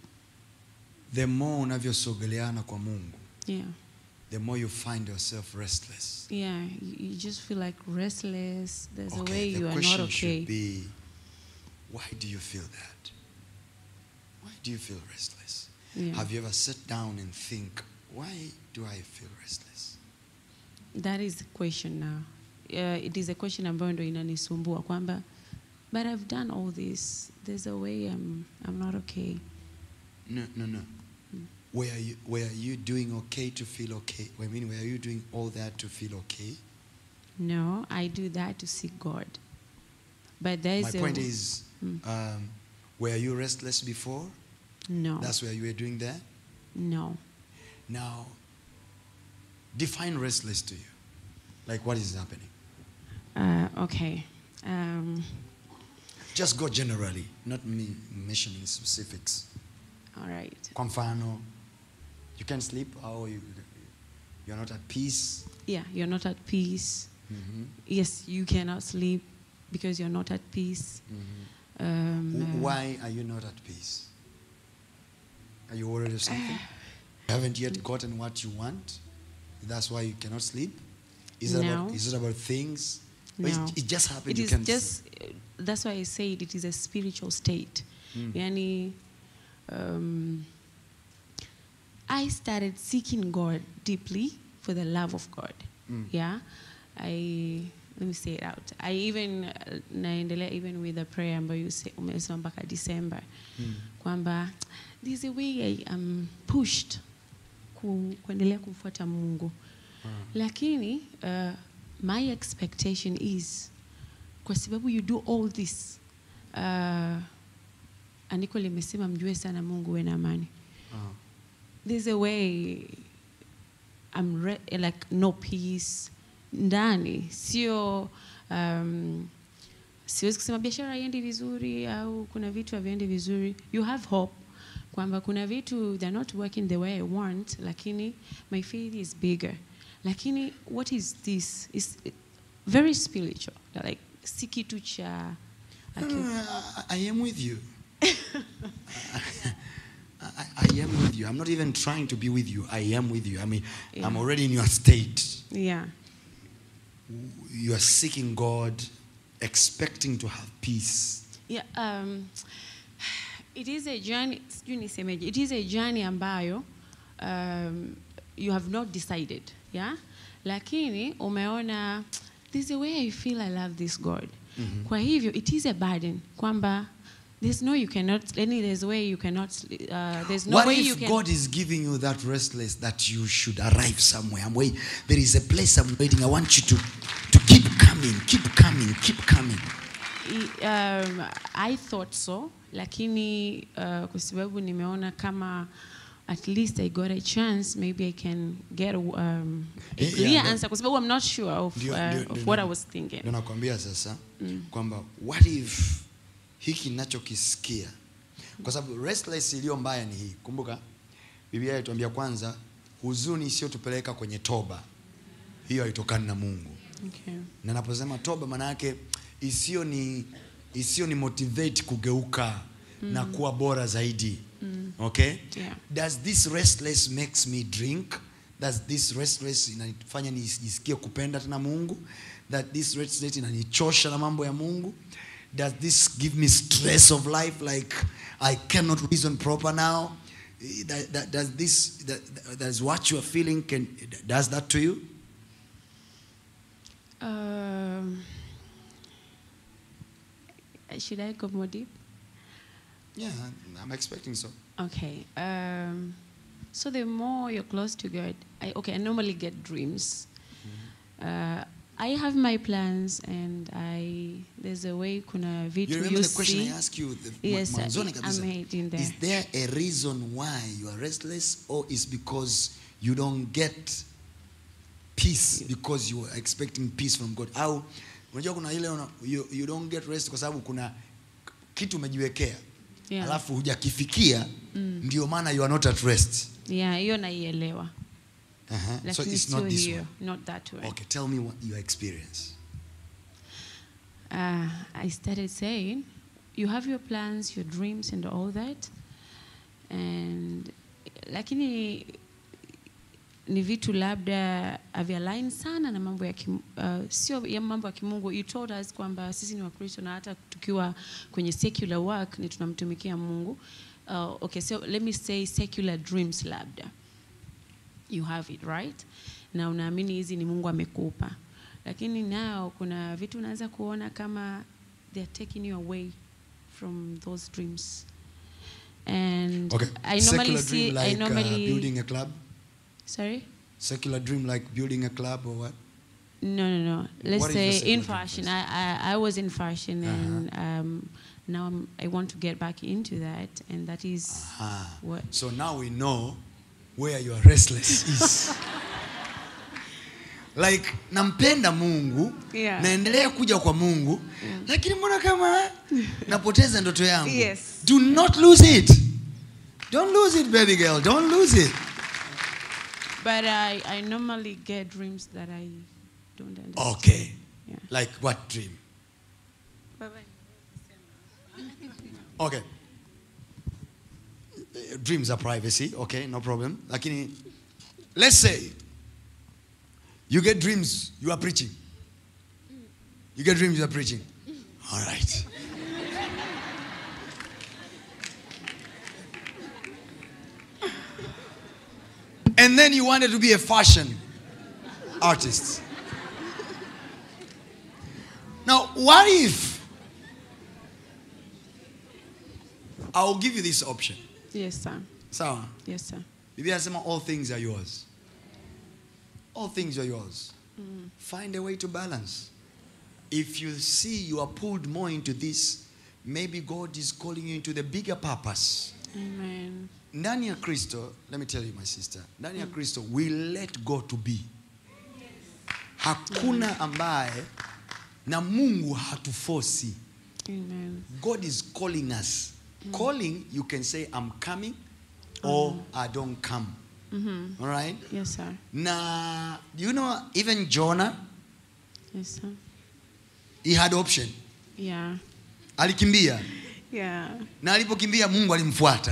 The more unavyosogeleana kwa Mungu, yeah the more you find yourself restless. yeah you, you just feel like restless there's a way Okay, you the are question not okay should be, why do you feel that? Why do you feel restless? Yeah. Have you ever sat down and think, why do I feel restless? that is the question now uh, it is a question ambayo ndo inanisumbua kwamba but i've done all this there's a way i'm, I'm not okay No, no, no. Were you, were you doing okay to feel okay? I mean, were you doing all that to feel okay? no i do that to seek god but there My is a point is, Mm. um, were you restless before? no That's where you were doing that? no Now, define restless to you. Like, what is happening? uh, okay um, Just go generally, not me mentioning specifics. all right Kwa mfano, you can sleep, or you, you're not at peace. yeah you're not at peace Mhm. yes you cannot sleep because you're not at peace um, Wh- uh, Why are you not at peace? Are you worried of something? You haven't yet gotten what you want. That's why you cannot sleep. Is it about No. is it about things? Or No. It, it just happened. it you is can just that's why i said it is a spiritual state yani um, i started seeking god deeply for the love of god yeah i let me say it out i even uh, naendelea even with the prayer ambayo you say- umesema mpaka december kwamba there's a way i am pushed ku, kuendelea kumfuata mungu lakini uh, my expectation is kwa sababu you do all this uh, andiko limesema mjue sana mungu we na amani Ah. there's a way I'm re- like no peace ndani sio um, siwezi kusema biashara haiendi vizuri au kuna vitu haviendi vizuri you have hope kwamba kuna vitu they're not working the way i want lakini my faith is bigger lakini what is this is very spiritual like si kitu cha No, aki- no, no, I, I am with you. I, I am with you. I'm not even trying to be with you. I am with you. I mean, I'm Yeah. already in your state. yeah You are seeking God, expecting to have peace. Yeah, um, it is a journey, sijui nisemeje, it is a journey ambayo um, you have not decided, yeah? Lakini umeona there's a way I feel I love this God. Kwa hivyo it is a burden kwamba there's no you cannot any there's a way you cannot uh, there's no what way if you can God is giving you that restless that you should arrive somewhere? I'm wait, there is a place I'm waiting. I want you to, to keep coming, keep coming, keep coming. I- um, I thought so lakini uh, kwa sababu nimeona kama at least I got a chance maybe I can get a, um, a Yeah, clear yeah, that- answer kwa sababu I'm not sure of, Ndio- uh, ndio- of ndio- what ndio- I was thinking Ndio nakwambia sasa kwamba what if hiki nachokisikia kwa sababu restless iliyo mbaya ni hii kumbuka biblia inatuambia kwanza huzuni isiyotupeleka kwenye toba hiyo haitokani na mungu okay. na naposema toba maana yake isiyo ni isiyo ni motivate kugeuka na kuwa bora zaidi okay Yeah. does this restless makes me drink does this restless inanifanya nijisikie kupenda tena mungu that this restless inanichosha na mambo ya mungu does this give me stress of life like i cannot reason proper now Eh, that, that, does this that, that- does what you are feeling can does that to you Um, should I go more deep? Yeah, I'm expecting so. Okay. Um, so the more you're close to God, I, okay, I normally get dreams. Uh, I have my plans, and I there's a way kuna vitu You you, remember the question see. I asked you the Yes, I- mwanzoni I'm kabisa? heading there. Is there a reason why you are restless or is because you don't get peace because you are expecting peace from God? Au unajua kuna ile una, you, you don't get rest kwa sababu kuna kitu umejiwekea Yeah. alafu hujakifikia ndio maana you are not at rest. Yeah, hiyo naielewa, Uh-huh. So lakini it's sio not this hiyo, one. not that way. Okay, tell me what your experience. uh, I started saying, you have your plans, your dreams, and all that, and lakini ni vitu labda avialign sana na mambo ya kim, uh, sio ya mambo ya kimungu. You told us kwamba sisi ni Wakristo na hata tukiwa kwenye secular work ni tunamtumikia Mungu. Uh, okay, so let me say secular dreams labda you have it right na unaamini hizi ni mungu amekupa lakini nao kuna vitu unaweza kuona kama they are taking you away from those dreams and Okay. i normally Secular see dream i like normally uh, building a club. sorry Secular dream like building a club or what? no no no let's What is your say secular in dream fashion first? I, I i was in fashion and um now I'm, i want to get back into that and that is Ah. what So now we know where your restless is. like nampenda Mungu, Yeah. naendelea kuja kwa Mungu, lakini mbona kama napoteza ndoto yangu? Yes. Do not lose it. Don't lose it baby girl. Don't lose it. but i i normally get dreams that i don't understand Okay. yeah Like what dream? Bye-bye. Okay. Uh, Dreams are privacy, okay, no problem. Lakini let's say you get dreams you are preaching. You get dreams you are preaching. All right. And then you wanted to be a fashion artist. Now, what if I'll give you this option. Yes, sir. Sawa. Yes, sir. Biblia inasema all things are yours. All things are yours. Find a way to balance. If you see you are pulled more into this, maybe God is calling you into the bigger purpose. Amen. Ndani ya Kristo, let me tell you my sister, ndani ya Kristo we let go to be. Hakuna ambaye na Mungu hatufosi. Amen. God is calling us. Calling, you can say, I'm coming or I don't come. All right? Yes, sir. Na, you know, even Jonah, Yes, sir. he had option. Yeah. Alikimbia. Yeah. Na alipokimbia Mungu alimfuata.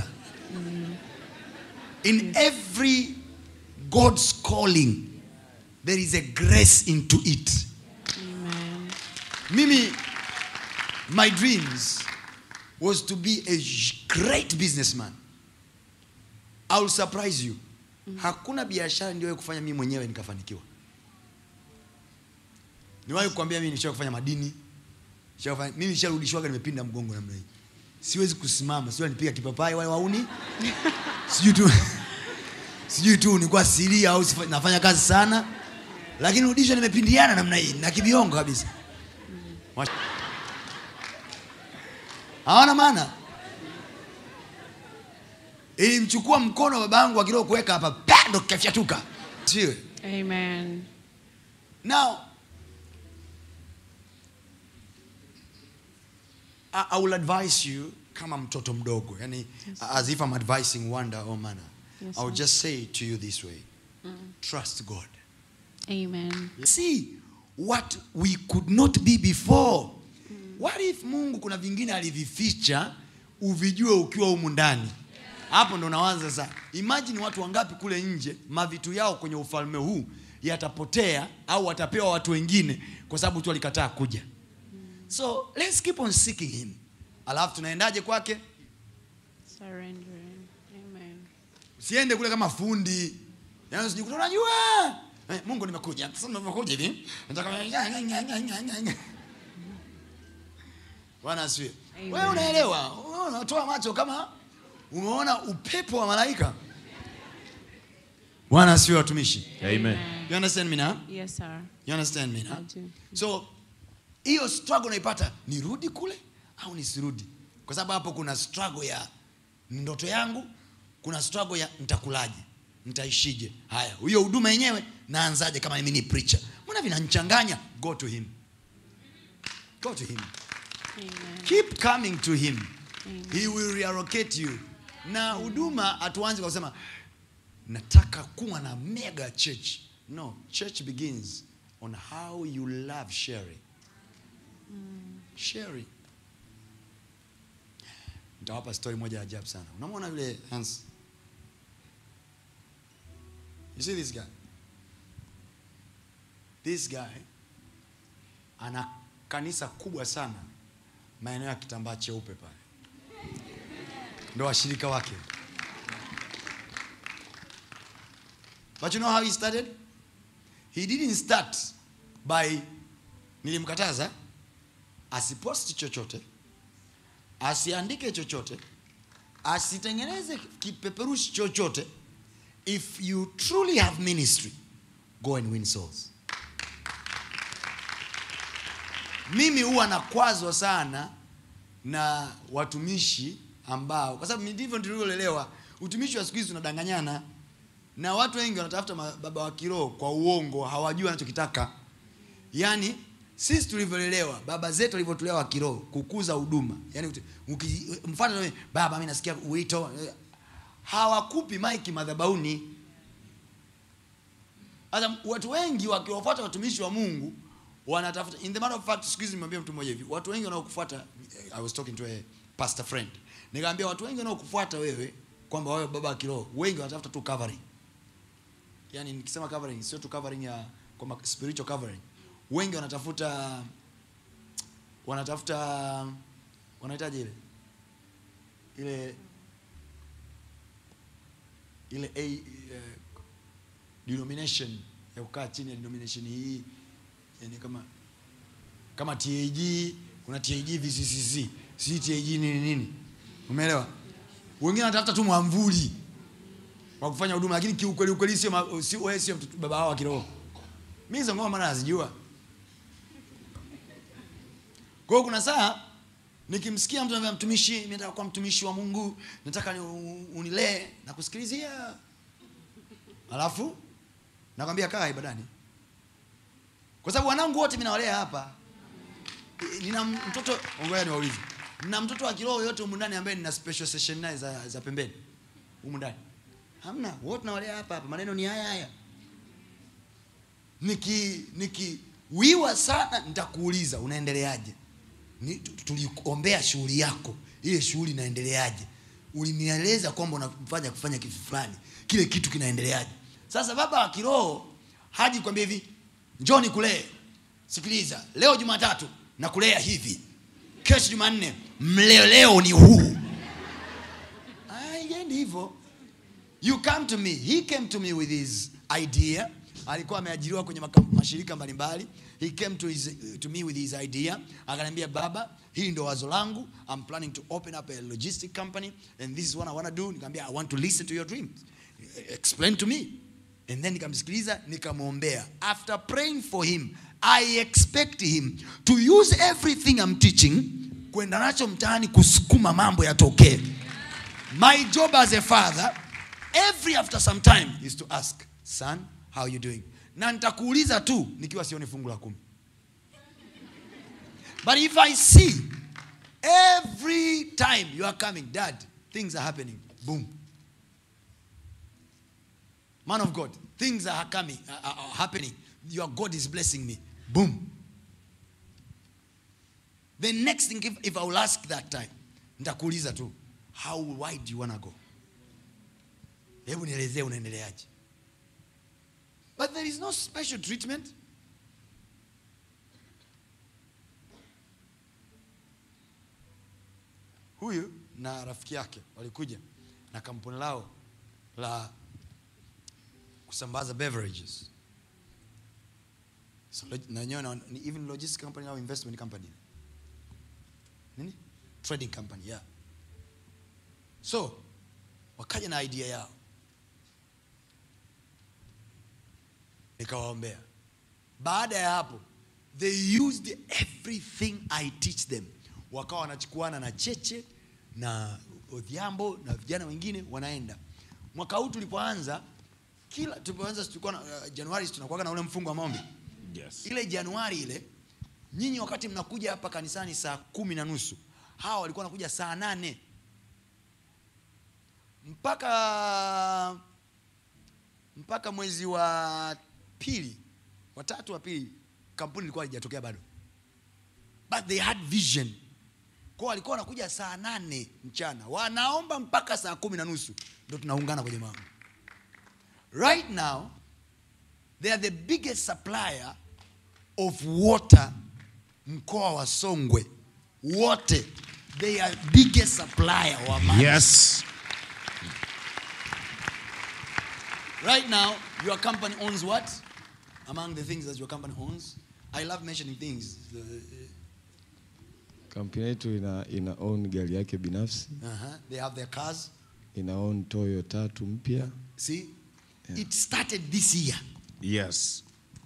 In every God's calling, there is a grace into it. Amen. Mimi, my dreams was to be a great businessman. I will surprise you. Hakuna biashara niliwahi kufanya mimi mwenyewe nikafanikiwa. Niwahi kukwambia mimi nishawahi kufanya madini. nishawahi kufanya- Mimi nisharudishwaga nimepinda mgongo namna hii. Siwezi kusimama, sio nipiga kipapai wale wauni. Sijui tu sijui tu nilikuwa siria au sifa- nafanya kazi sana. Lakini rudishwa nimepindiana namna hii na kibiongo kabisa. Wash- hawana maana ilimchukua mkono babangu akiroho kuweka hapa pa, ndo kafyatuka siwe Amen. now I, I will advise you kama mtoto mdogo yani as if I'm advising wonder or manner Yes, I will sir. just say it to you this way trust God Amen. see what we could not be before what if mungu kuna vingine alivificha uvijue ukiwa humu ndani hapo ndo nawaza sasa imagine watu wangapi kule nje mavitu yao kwenye ufalme huu yatapotea au watapewa watu wengine kwa sababu tu walikataa kuja so let's keep on seeking him alafu tunaendaje kwake Surrendering. Amen. usiende kule kama fundi yaani usijikuta unajua eh, mungu nimekuja sasa nimekuja hivi nataka bwana asifiwe Amen. wewe unaelewa Wewe unatoa macho kama umeona upepo wa malaika bwana asifiwe watumishi Amen. you understand me now Yes, sir. you understand me I now do. so hiyo struggle unaipata nirudi kule au nisirudi kwa sababu hapo kuna struggle ya ndoto yangu kuna struggle ya nitakulaje nitaishije haya hiyo huduma yenyewe naanzaje kama mimi ni preacher mbona vinanichanganya go to him go to him Amen. keep coming to him he will reallocate you na huduma hatuanzi kwa kusema nataka kuwa na mega church no church begins on how you love sharing sharing nitawapa story moja ya ajabu sana unamwona yule hans you see this guy this guy ana kanisa kubwa sana maeneo ya kitambaa cheupe pale ndo washirika wake but you know how he started he didn't start by nilimkataza asiposti chochote asiandike chochote asitengeneze kipeperushi chochote if you truly have ministry go and win souls mimi huwa nakwazwa sana na watumishi ambao kwa sababu ndivyo nilivyolelewa utumishi wa siku hizi unadanganyana na watu wengi wanatafuta ma- baba wa kiroho kwa uongo hawajui wanachokitaka yaani sisi tulivyolelewa baba zetu walivyotulewa wa kiroho kukuza huduma yaani uti- uki- mfano wewe, baba mi nasikia wito eh, hawakupi maiki madhabauni sasa watu wengi wakiwafuata watumishi wa mungu wanatafuta in the matter of fact siku hizi nimwambia mtu mmoja hivi watu wengi wanaokufuata i was talking to a pastor friend nikamwambia watu wengi wanaokufuata wewe kwamba wewe baba wa kiroho wengi wanatafuta tu covering yani nikisema covering sio tu covering ya kwamba spiritual covering wengi wanatafuta wanatafuta wanahitaji ile ile ile a eh, denomination ya kukaa chini ya denomination hii yani kama kama TAG kuna TAG VCCC si TAG nini nini umeelewa wengine wanatafuta tu mwamvuli wa kufanya huduma lakini kiukweli ukweli sio ma- si wewe sio mtoto- baba wao wa kiroho mimi hizo ngoma maana nazijua kwa hiyo kuna saa nikimsikia mtu anambia mtumishi mimi nataka kuwa mtumishi wa Mungu nataka ni unilee na kusikilizia alafu nakwambia kaa ibadani kwa sababu wanangu wote mimi nawalea hapa I- nina mtoto ngoja niwaulize nina mtoto wa kiroho yote humu ndani ambaye nina special session naye za, za pembeni humu ndani hamna wote nawalea hapa hapa maneno ni haya haya niki nikiwiwa sana nitakuuliza unaendeleaje Ni- tu- tuliombea shughuli yako ile shughuli inaendeleaje ulinieleza kwamba unafanya kufanya kitu fulani kile kitu kinaendeleaje sasa baba wa kiroho haji kwambia hivi njoo nikulee sikiliza leo jumatatu nakulea hivi kesho jumanne mleo leo ni huu aiendi hivyo you come to me he came to me with his idea alikuwa ameajiriwa kwenye maka, mashirika mbalimbali he came to, his, to me with his idea akaniambia baba hii ndo wazo langu i'm planning to open up a logistic company and this is what i want to do nikamwambia i want to listen to your dreams explain to me and then nikamsikiliza nikamwombea after praying for him i expect him to use everything i'm teaching kwenda nacho mtaani kusukuma mambo yatokee my job as a father every after some time is to ask son how you doing na nitakuuliza tu nikiwa sioni fungu la kumi but if i see every time you are coming dad things are happening boom man of god things are coming are, are are happening your god is blessing me boom the next thing if, if i will ask that time nitakuuliza tu how wide do you wanna go hebu nielezee unaendeleaje but there is no special treatment huyu na rafiki yake walikuja na kampuni lao la kusambaza beverages So, log- na wenyewe na- ni even logistics company au investment company nini trading company yeah so wakaja na idea yao nikawaombea baada ya hapo they used everything i teach them wakawa wanachukuana na cheche na odhiambo na vijana wengine wanaenda mwaka huu tulipoanza kila tulipoanza tulikuwa na uh, januari tunakuwaga na ule mfungo wa maombi Yes. ile januari ile nyinyi wakati mnakuja hapa kanisani saa kumi na nusu hawa walikuwa wanakuja saa nane mpaka mpaka mwezi wa pili watatu wa pili kampuni ilikuwa haijatokea bado but they had vision kwa walikuwa wanakuja saa nane mchana wanaomba mpaka saa kumi na nusu ndo tunaungana kwenye maombi right now they are the biggest supplier of water mkoa wa songwe wote they are biggest supplier wa maji Yes. right now your company owns what among the things that your company owns i love mentioning things The- kampuni yetu ina, ina own gari yake binafsi uh-huh. they have their cars ina own toyo tatu mpya see it started this year Yes.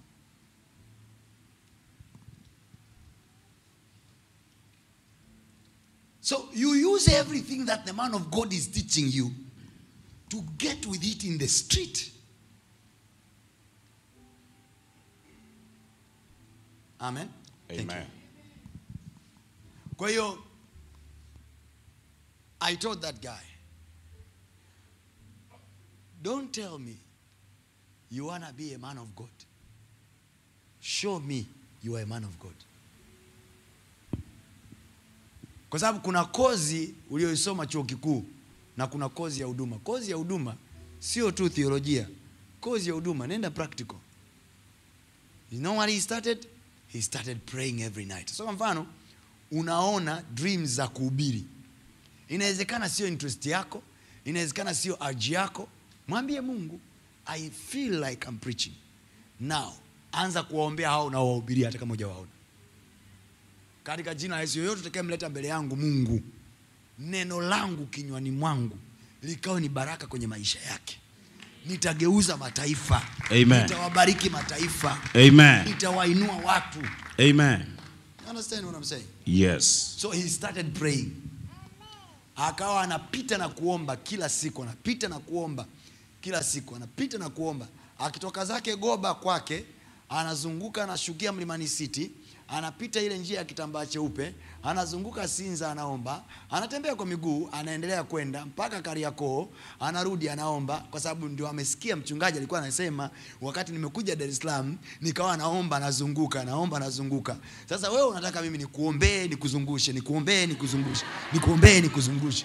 So you use everything that the man of God is teaching you to get with it in the street. Amen. Thank Amen. you. Kwa hiyo I told that guy, don't tell me you want to be a man of God. Show me you are a man of God. kwa sababu kuna kozi ulioisoma chuo kikuu na kuna kozi ya huduma kozi ya huduma sio tu theolojia kozi ya huduma nenda practical you know what he started he started praying every night so kwa mfano unaona dreams za kuhubiri inawezekana sio interest yako inawezekana sio arji yako mwambie mungu i feel like I'm preaching now anza kuwaombea hao unaowahubiria hata kama hujawaona katika jina la Yesu, yoyote utakayemleta mbele yangu Mungu, neno langu kinywani mwangu likawe ni baraka kwenye maisha yake. Nitageuza mataifa, Amen. nitawabariki mataifa, Amen. nitawainua watu. Amen. You understand what I'm saying? Yes. So he started praying, akawa anapita na kuomba kila siku, anapita na kuomba kila siku, anapita na kuomba. Akitoka zake Goba kwake, anazunguka anashukia Mlimani City, anapita ile njia ya kitambaa cheupe, anazunguka Sinza, anaomba, anatembea kwa miguu, anaendelea kwenda mpaka Kariakoo, anarudi anaomba, kwa sababu ndio amesikia mchungaji alikuwa anasema, wakati nimekuja Dar es Salaam nikawa naomba, nazunguka, naomba, nazunguka. Sasa wewe unataka mimi nikuombee, nikuzungushe, nikuombee, nikuzungushe, nikuombee, nikuzungushe.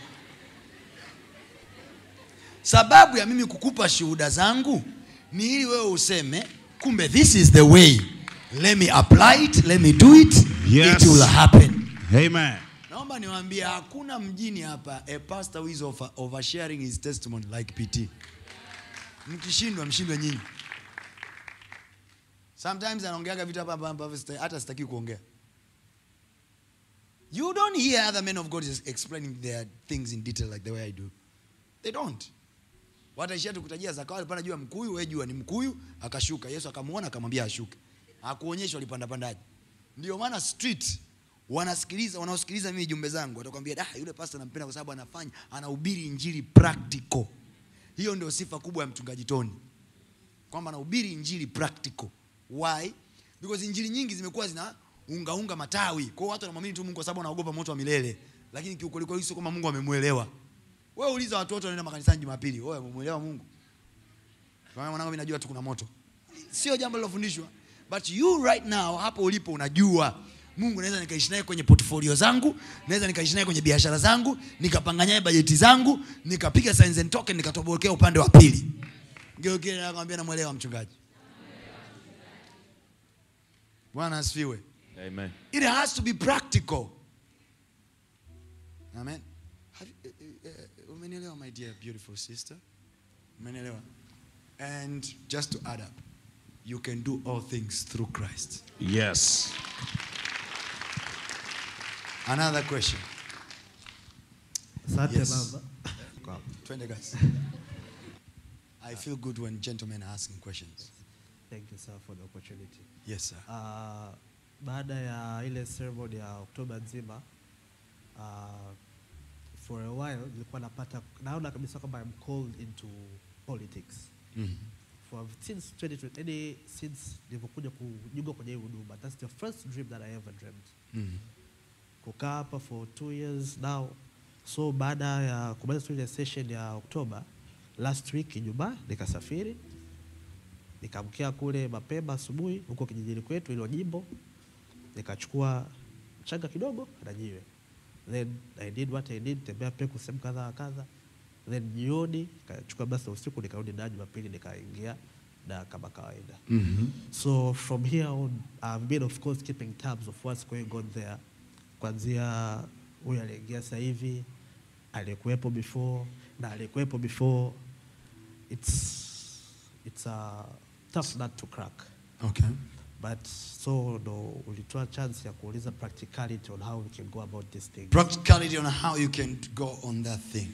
Sababu ya mimi kukupa shuhuda zangu ni ili wewe useme, kumbe this is the way. Let me apply it, let me do it, Yes. it will happen. Amen. Naomba niwaambie hakuna mjini hapa a pastor who is over, oversharing his testimony like PT. Mkishindwa mshindwe nyinyi. Sometimes anaongeaga vitu hapa hapa ambavyo sita- hata sitaki kuongea. You don't hear other men of God is explaining their things in detail like the way I do. They don't. Wataishia tu kutajia Zakayo alipanda juu ya mkuyu, wewe jua ni mkuyu, akashuka. Yesu akamuona akamwambia ashuke. Hakuonyeshwa alipanda pandaje. Ndio maana street wanasikiliza wanaosikiliza mimi jumbe zangu watakwambia ah, yule pastor nampenda kwa sababu anafanya anahubiri injili practical. Hiyo ndio sifa kubwa ya mchungaji Tony, kwamba anahubiri injili practical. Why? Because injili nyingi zimekuwa zina unga unga matawi, kwa hiyo watu wanamwamini tu Mungu kwa sababu wanaogopa moto wa milele, lakini kiukweli kweli sio kama Mungu amemuelewa. Wewe uliza watu wote wanaenda makanisani Jumapili, wewe umemuelewa Mungu? Kwa mwanangu mimi najua tu kuna moto. Sio jambo lilofundishwa. But you right now hapo ulipo unajua Mungu naweza nikaishi naye kwenye portfolio zangu, naweza nikaishi naye kwenye biashara zangu, nikapanga naye bajeti zangu, nikapiga signs and token nikatobokea upande wa pili. Ngeo kile nakwambia namuelewa mchungaji. Bwana asifiwe. Amen. It has to be practical. Amen. Have you- uh, uh, uh, Umenielewa my dear beautiful sister? Umenielewa? And just to add up. you can do all things through Christ. Yes. Another question. Asante Yes. baba. Twende guys. I feel good when gentlemen are asking questions. Thank you sir for the opportunity. Yes, sir. Uh, baada ya ile ceremony ya Oktoba nzima uh, for a while nilikuwa napata naona kabisa kwamba I'm called into politics. For since 2020, yani since nilivyokuja kujiunga kwenye hii huduma, that's the first dream that I ever dreamed. kukaa hapa for two years now so baada ya kumaliza tu ile session ya oktoba last week ijumaa nikasafiri nikamkia kule mapema asubuhi huko kijijini kwetu ilo jimbo nikachukua mchanga kidogo na jiwe then i did what i did tembea peku sehemu kadha wa kadha then jioni nikachukua basi la usiku nikarudi daa jumapili nikaingia da kama kawaida so from here on i've been of course keeping tabs of what's going on there kwanzia huyu aliingia sasa hivi aliyekuwepo before na aliyekuwepo before it's it's a tough nut to crack Okay. but so ndo ulitoa chance ya kuuliza practicality on how we can go about this thing Practicality on how you can go on that thing.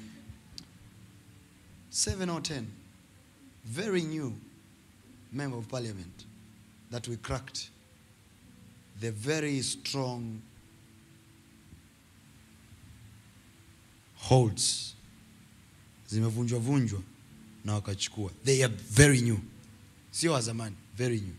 Seven or ten. Very new member of parliament that we cracked. The very strong holds zimevunjwa vunjwa na wakachukua. They are very new. Sio wa zamani, very new.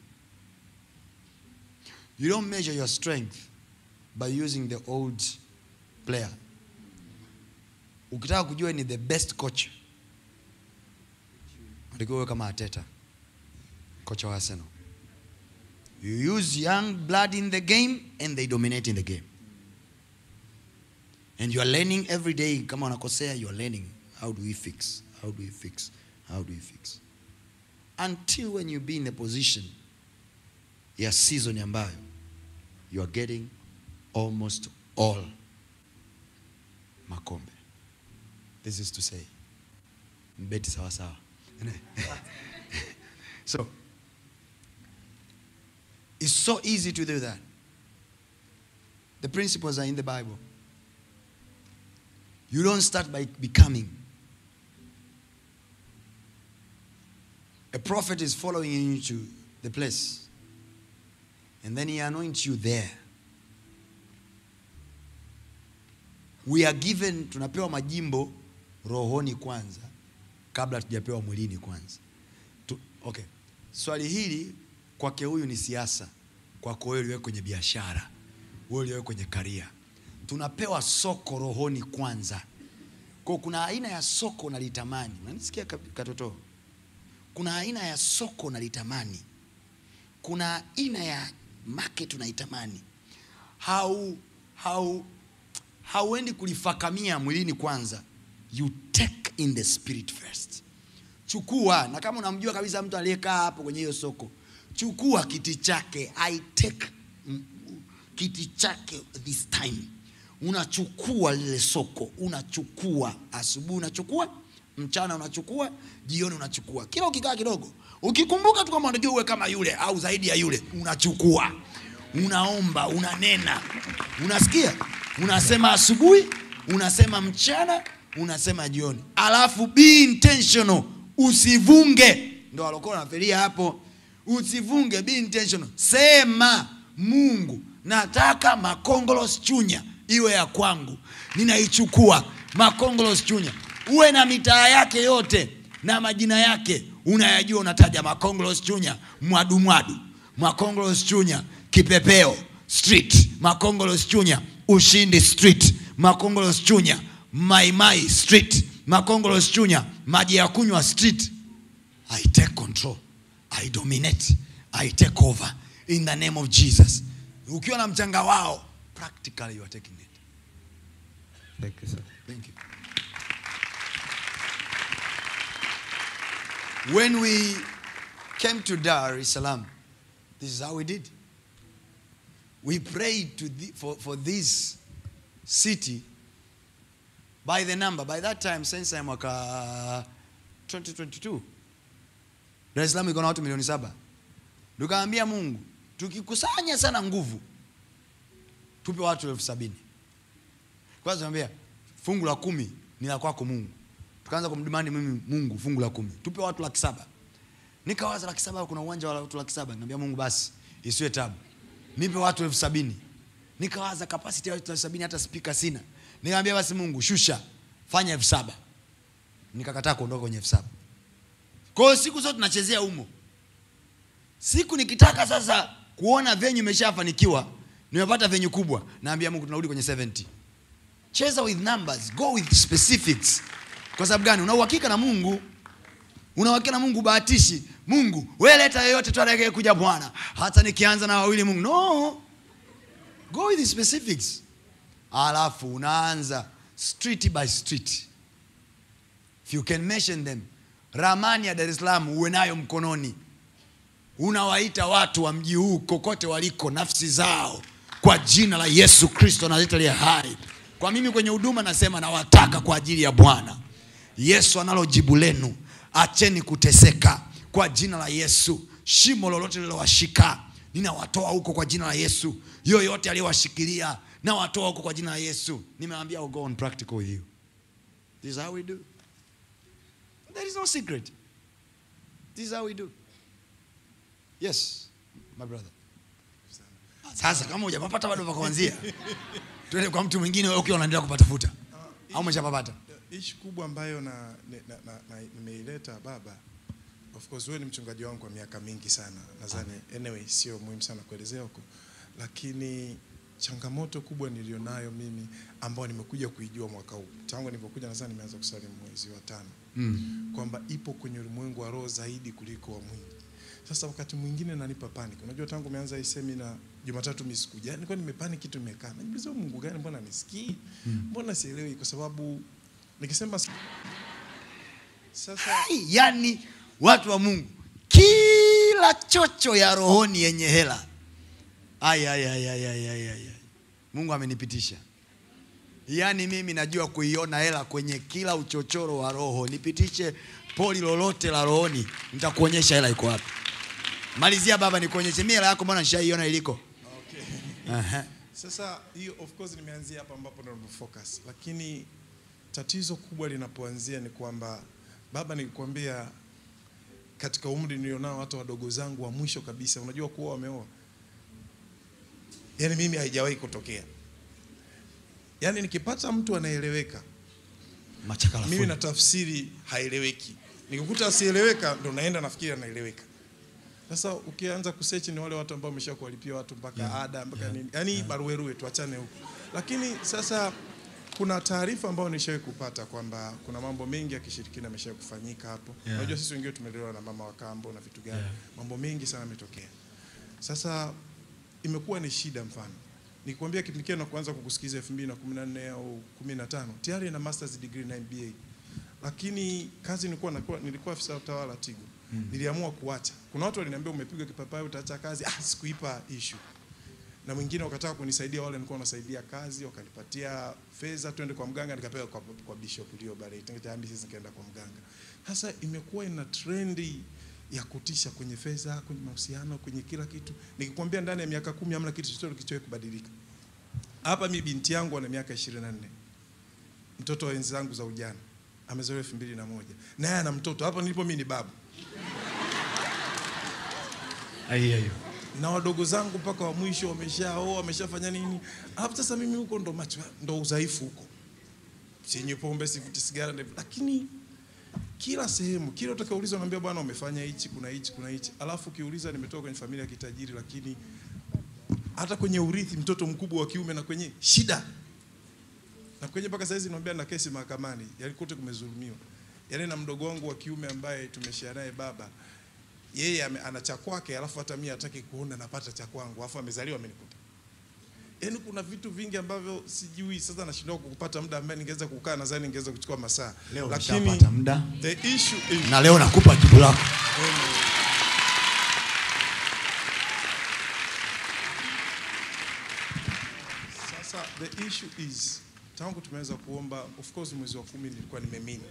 You don't measure your strength by using the old player. Ukitaka kujua ni the best coach, unatakiwa uwe kama Arteta, kocha wa Arsenal. You use young blood in the game and they dominate in the game. And you are learning every day. Kama unakosea, you are learning. How do we fix? How do we fix? How do we fix? Until when you be in a position ya season ambayo you are getting almost all makombe. This is to say, mbeti sawa sawa. so, it's so easy to do that. The principles are in the Bible. You don't start by becoming. A prophet is following you to the place, and then he anoints you there. We are given, tunapewa majimbo rohoni kwanza kabla tujapewa mwilini kwanza. Tu, okay. Swali hili kwake huyu ni siasa, kwako wewe uliwe kwenye biashara, wewe uliwe kwenye karia. Tunapewa soko rohoni kwanza. Kwa kuna aina ya soko nalitamani. Unanisikia kap- katoto? Kuna aina ya soko nalitamani. Kuna aina ya market unaitamani. Hau hau hauendi kulifakamia mwilini kwanza. You take in the spirit first. Chukua na kama unamjua kabisa mtu aliyekaa hapo kwenye hiyo soko, chukua kiti chake. I take mm, kiti chake this time. Unachukua lile soko, unachukua asubuhi, unachukua mchana, unachukua jioni, unachukua kila ukikaa kidogo, ukikumbuka tu kama unajua uwe kama yule au zaidi ya yule, unachukua, unaomba, unanena, unasikia, unasema asubuhi, unasema mchana, unasema jioni, alafu be intentional, usivunge. Ndo walikuwa wanafikiria hapo, usivunge, be intentional, sema Mungu, nataka makongolos chunya iwe ya kwangu, ninaichukua makongolos chunya. Uwe na mitaa yake yote na majina yake unayajua, unataja makongolos chunya, mwadu mwadu, makongolos chunya, kipepeo street, makongolos chunya, ushindi street, makongolos chunya, maimai street, makongolos chunya, maji ya kunywa street. I take control. I dominate. I take over in the name of Jesus. Ukiwa na mchanga wao, practically you are taking it. Thank you, sir. Thank you. When we came to Dar es Salaam, this is how we did. We prayed to the, for, for this city by the number. By that time, sensa ya mwaka 2022, Dar es Salaam iko na watu milioni saba. tukaambia mungu tukikusanya sana nguvu tupe watu elfu sabini kwanza tunaambia fungu la kumi ni la kwako mungu tukaanza kumdimandi mimi mungu fungu la kumi tupe watu laki saba nikawaza laki saba kuna uwanja wa watu laki saba nikamwambia mungu basi isiwe tabu nipe watu elfu sabini nikawaza kapasiti ya watu elfu sabini hata spika sina nikamwambia basi mungu shusha fanya elfu saba nikakataa kuondoka kwenye elfu saba kwa hiyo siku zote tunachezea umo siku nikitaka sasa kuona venyu imeshafanikiwa nimepata venyu kubwa naambia mungu tunarudi kwenye 70 cheza with numbers go with specifics kwa sababu gani una uhakika na mungu una uhakika na mungu bahatishi mungu we leta yoyote tu atakaye kuja bwana hata nikianza na wawili mungu no go with the specifics alafu unaanza street by street if you can mention them ramani ya dar es salaam uwe nayo mkononi unawaita watu wa mji huu kokote waliko nafsi zao kwa jina la yesu kristo nazita liye hai kwa mimi kwenye huduma nasema nawataka kwa ajili ya bwana yesu analo jibu lenu acheni kuteseka kwa jina la yesu shimo lolote lilowashika ninawatoa huko kwa jina la yesu yoyote aliyowashikilia nawatoa huko kwa jina la yesu nimewambia I'll go on practical with you this is how we do there is no secret this is how we do yes my brother sasa kama hujapapata bado pa kuanzia tuende kwa mtu mwingine wewe ukiwa unaendelea kupatafuta au umeshapapata ishi kubwa ambayo na, na, na, na, nimeileta baba of course wewe ni mchungaji wangu kwa miaka mingi sana nadhani anyway sio muhimu sana kuelezea huko lakini changamoto kubwa nilionayo mimi ambao nimekuja kuijua mwaka huu tangu nilipokuja nadhani nimeanza kusali mwezi wa tano mm. kwamba ipo kwenye ulimwengu wa roho zaidi kuliko wa mwili sasa wakati mwingine nanipa panic unajua tangu umeanza hii semina jumatatu mimi sikuja yani nilikuwa nimepanic kitu nimekaa najiuliza "Huyu mungu gani mbona nisikii mbona sielewi kwa sababu nikisema sasa Ai, yani watu wa mungu kila chocho ya rohoni yenye hela ai, ai, ai, ai, ai, ai, ai. ai. mungu amenipitisha yaani mimi najua kuiona hela kwenye kila uchochoro wa roho nipitishe poli lolote la rohoni nitakuonyesha hela iko wapi malizia baba nikuonyeshe mi hela yako mbona nishaiona iliko Aha. Sasa hiyo of course nimeanzia hapa ambapo ndo focus, lakini tatizo kubwa linapoanzia ni kwamba baba, nilikwambia katika umri nilionao, hata wadogo zangu wa mwisho kabisa, unajua kuwa wameoa, yani mimi haijawahi kutokea. Yani nikipata mtu anaeleweka, machakala mimi full. na tafsiri haeleweki, nikikuta asieleweka ndo naenda nafikiri anaeleweka. Sasa ukianza kusearch ni wale watu ambao wamesha kuwalipia watu mpaka ada mpaka nini, yani baruerue, tuachane huko. Lakini sasa kuna taarifa ambayo nishawahi kupata kwamba kuna mambo mengi ya kishirikina yameshawahi kufanyika hapo. Yeah. Unajua sisi wengine tumelelewa na mama wa kambo na vitu gani, mambo mengi sana yametokea. Sasa imekuwa ni shida. Mfano nikwambia kipindi kile na kuanza kukusikiza 2014 au 15 tayari na masters degree na MBA, lakini kazi nilikuwa nakuwa, nilikuwa afisa utawala Tigo mm. Niliamua kuacha. Kuna watu waliniambia umepiga kipapai utaacha kazi. Ah, sikuipa issue na mwingine wakataka kunisaidia, wale nilikuwa nasaidia kazi, wakanipatia fedha, twende kwa mganga, nikapewa kwa, kwa bishop Leo Bare, tayari sisi nikaenda kwa mganga. Sasa imekuwa ina trendi ya kutisha kwenye fedha, kwenye mahusiano, kwenye kila kitu. Nikikwambia ndani ya miaka kumi hamna kitu chochote kilichowahi kubadilika. Hapa mi binti yangu ana miaka 24 mtoto wa enzi zangu za ujana amezaliwa elfu mbili na moja naye ana mtoto hapa nilipo mimi ni babu na wadogo zangu mpaka wa mwisho wameshaoa wameshafanya nini alafu sasa mimi huko ndo macho ndo udhaifu huko sinywi pombe sivuti sigara ndevu lakini kila sehemu kila utakaulizwa naambia bwana umefanya hichi kuna hichi kuna hichi alafu ukiuliza nimetoka kwenye familia ya kitajiri lakini hata kwenye urithi mtoto mkubwa wa kiume na kwenye shida na kwenye mpaka saizi naambia na kesi mahakamani yani kote kumezulumiwa yani na mdogo wangu wa kiume ambaye tumeshare naye baba yeye ame- ana cha kwake alafu hata mimi hataki kuona napata cha kwangu alafu amezaliwa amenikuta yaani kuna vitu vingi ambavyo sijui sasa nashindwa kupata muda ambaye ningeweza kukaa nadhani ningeweza kuchukua masaa Leo lakini umeshapata muda. the issue is na leo nakupa jibu lako Sasa the issue is tangu tumeweza kuomba, of course mwezi wa kumi nilikuwa nimemini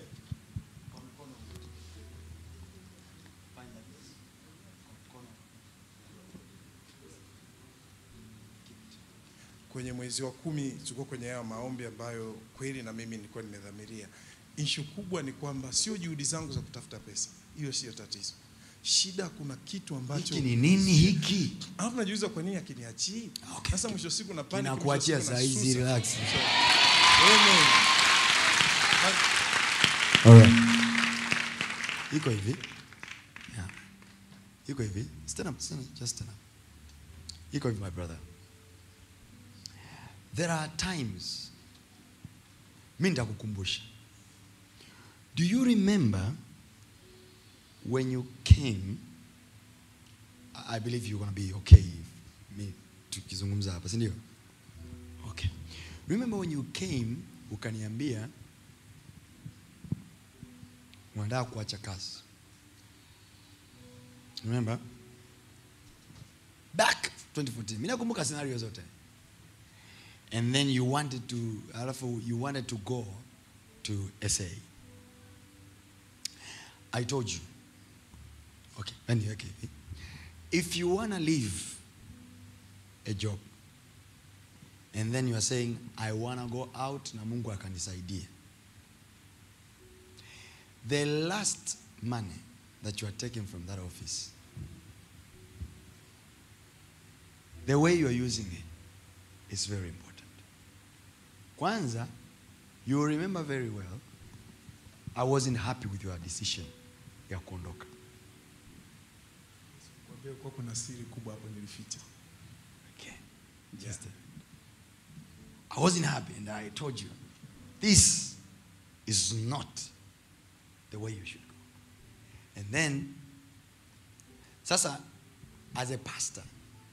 kwenye mwezi wa kumi tulikuwa kwenye hayo maombi ambayo kweli na mimi nilikuwa nimedhamiria. Ishu kubwa ni kwamba sio juhudi zangu za kutafuta pesa, hiyo sio tatizo. Shida kuna kitu ambacho hiki ni nini hiki alafu najiuliza kwa nini akiniachii Okay. sasa mwisho wa siku na panic, Kinakuachia mwisho wa saa siku hizi, nasusa. relax. So, amen. Alright. iko hivi yeah. iko hivi stand up, stand up, just stand up. iko hivi my brother there are times mi nitakukumbusha do you remember when you came I- i believe you're gonna be okay mi tukizungumza hapa si ndio okay remember when you came ukaniambia unataka kuacha kazi remember back 2014 mi nakumbuka scenario zote and then you wanted to alafu you wanted to go to sa i told you okay anyway, okay if you want to leave a job and then you are saying i want to go out na mungu akanisaidia the last money that you are taking from that office, the way you are using it is very important. Kwanza, you will remember very well, I wasn't happy with your decision ya kuondoka. Kwambia kuwa kuna siri kubwa hapo nilificha. Okay. Just I wasn't happy and I told you, this is not the way you should go. And then, sasa, as a pastor,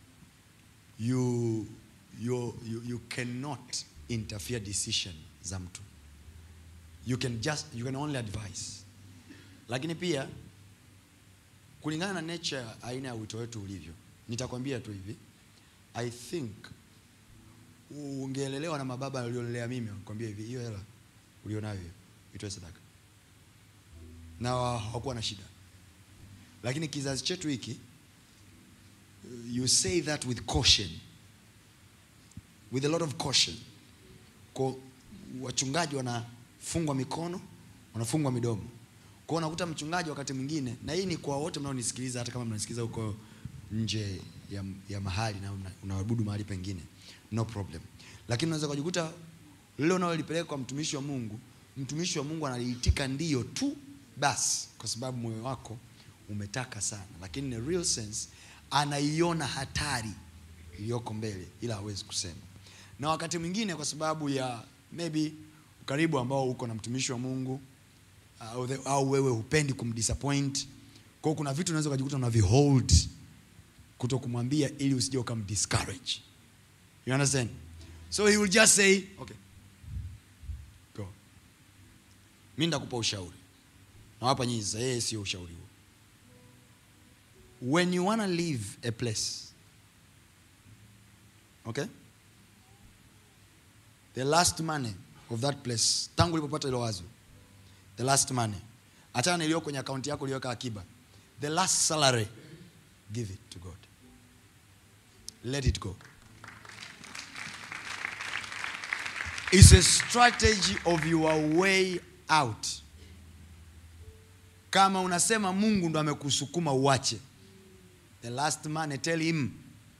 you, you, you, you cannot interfere decision za mtu. You can just, you can only advise. Lakini pia, kulingana na nature aina ya wito wetu ulivyo, nitakwambia tu hivi, I think ungeelelewa na mababa waliolelea mimi, wakwambia hivi, hiyo hela ulionayo hiyo itoe sadaka na hawakuwa na shida lakini kizazi chetu hiki you say that with caution with a lot of caution kwa wachungaji wanafungwa mikono wanafungwa midomo kwa unakuta mchungaji wakati mwingine na hii ni kwa wote mnaonisikiliza hata kama mnanisikiliza huko nje ya, ya mahali na una- unaabudu mahali pengine no problem lakini unaweza kujikuta lile unalolipeleka kwa mtumishi wa mungu mtumishi wa mungu analiitika ndio tu basi kwa sababu moyo wako umetaka sana lakini in a real sense anaiona hatari iliyoko mbele ila hawezi kusema na wakati mwingine kwa sababu ya maybe ukaribu ambao uko na mtumishi wa mungu au, the, au wewe hupendi kumdisappoint kwao kuna vitu unaweza ukajikuta unavihold kuto kumwambia ili usije ukamdiscourage you understand so he will just say okay go mi ndakupa ushauri nawapa nyinyi sasa yeye sio ushauri huo when you want to leave a place okay the last money of that place tangu ulipopata ilo wazo the last money achana na iliyo kwenye akaunti yako uliyoweka akiba the last salary give it to god let it go It's a strategy of your way out. Kama unasema Mungu ndo amekusukuma uache, the last man tell him,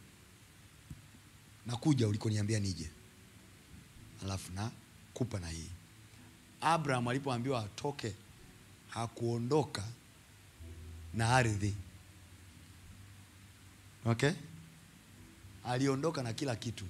nakuja ulikoniambia nije, alafu na kupa na hii. Abraham alipoambiwa atoke, hakuondoka na ardhi, okay? Aliondoka na kila kitu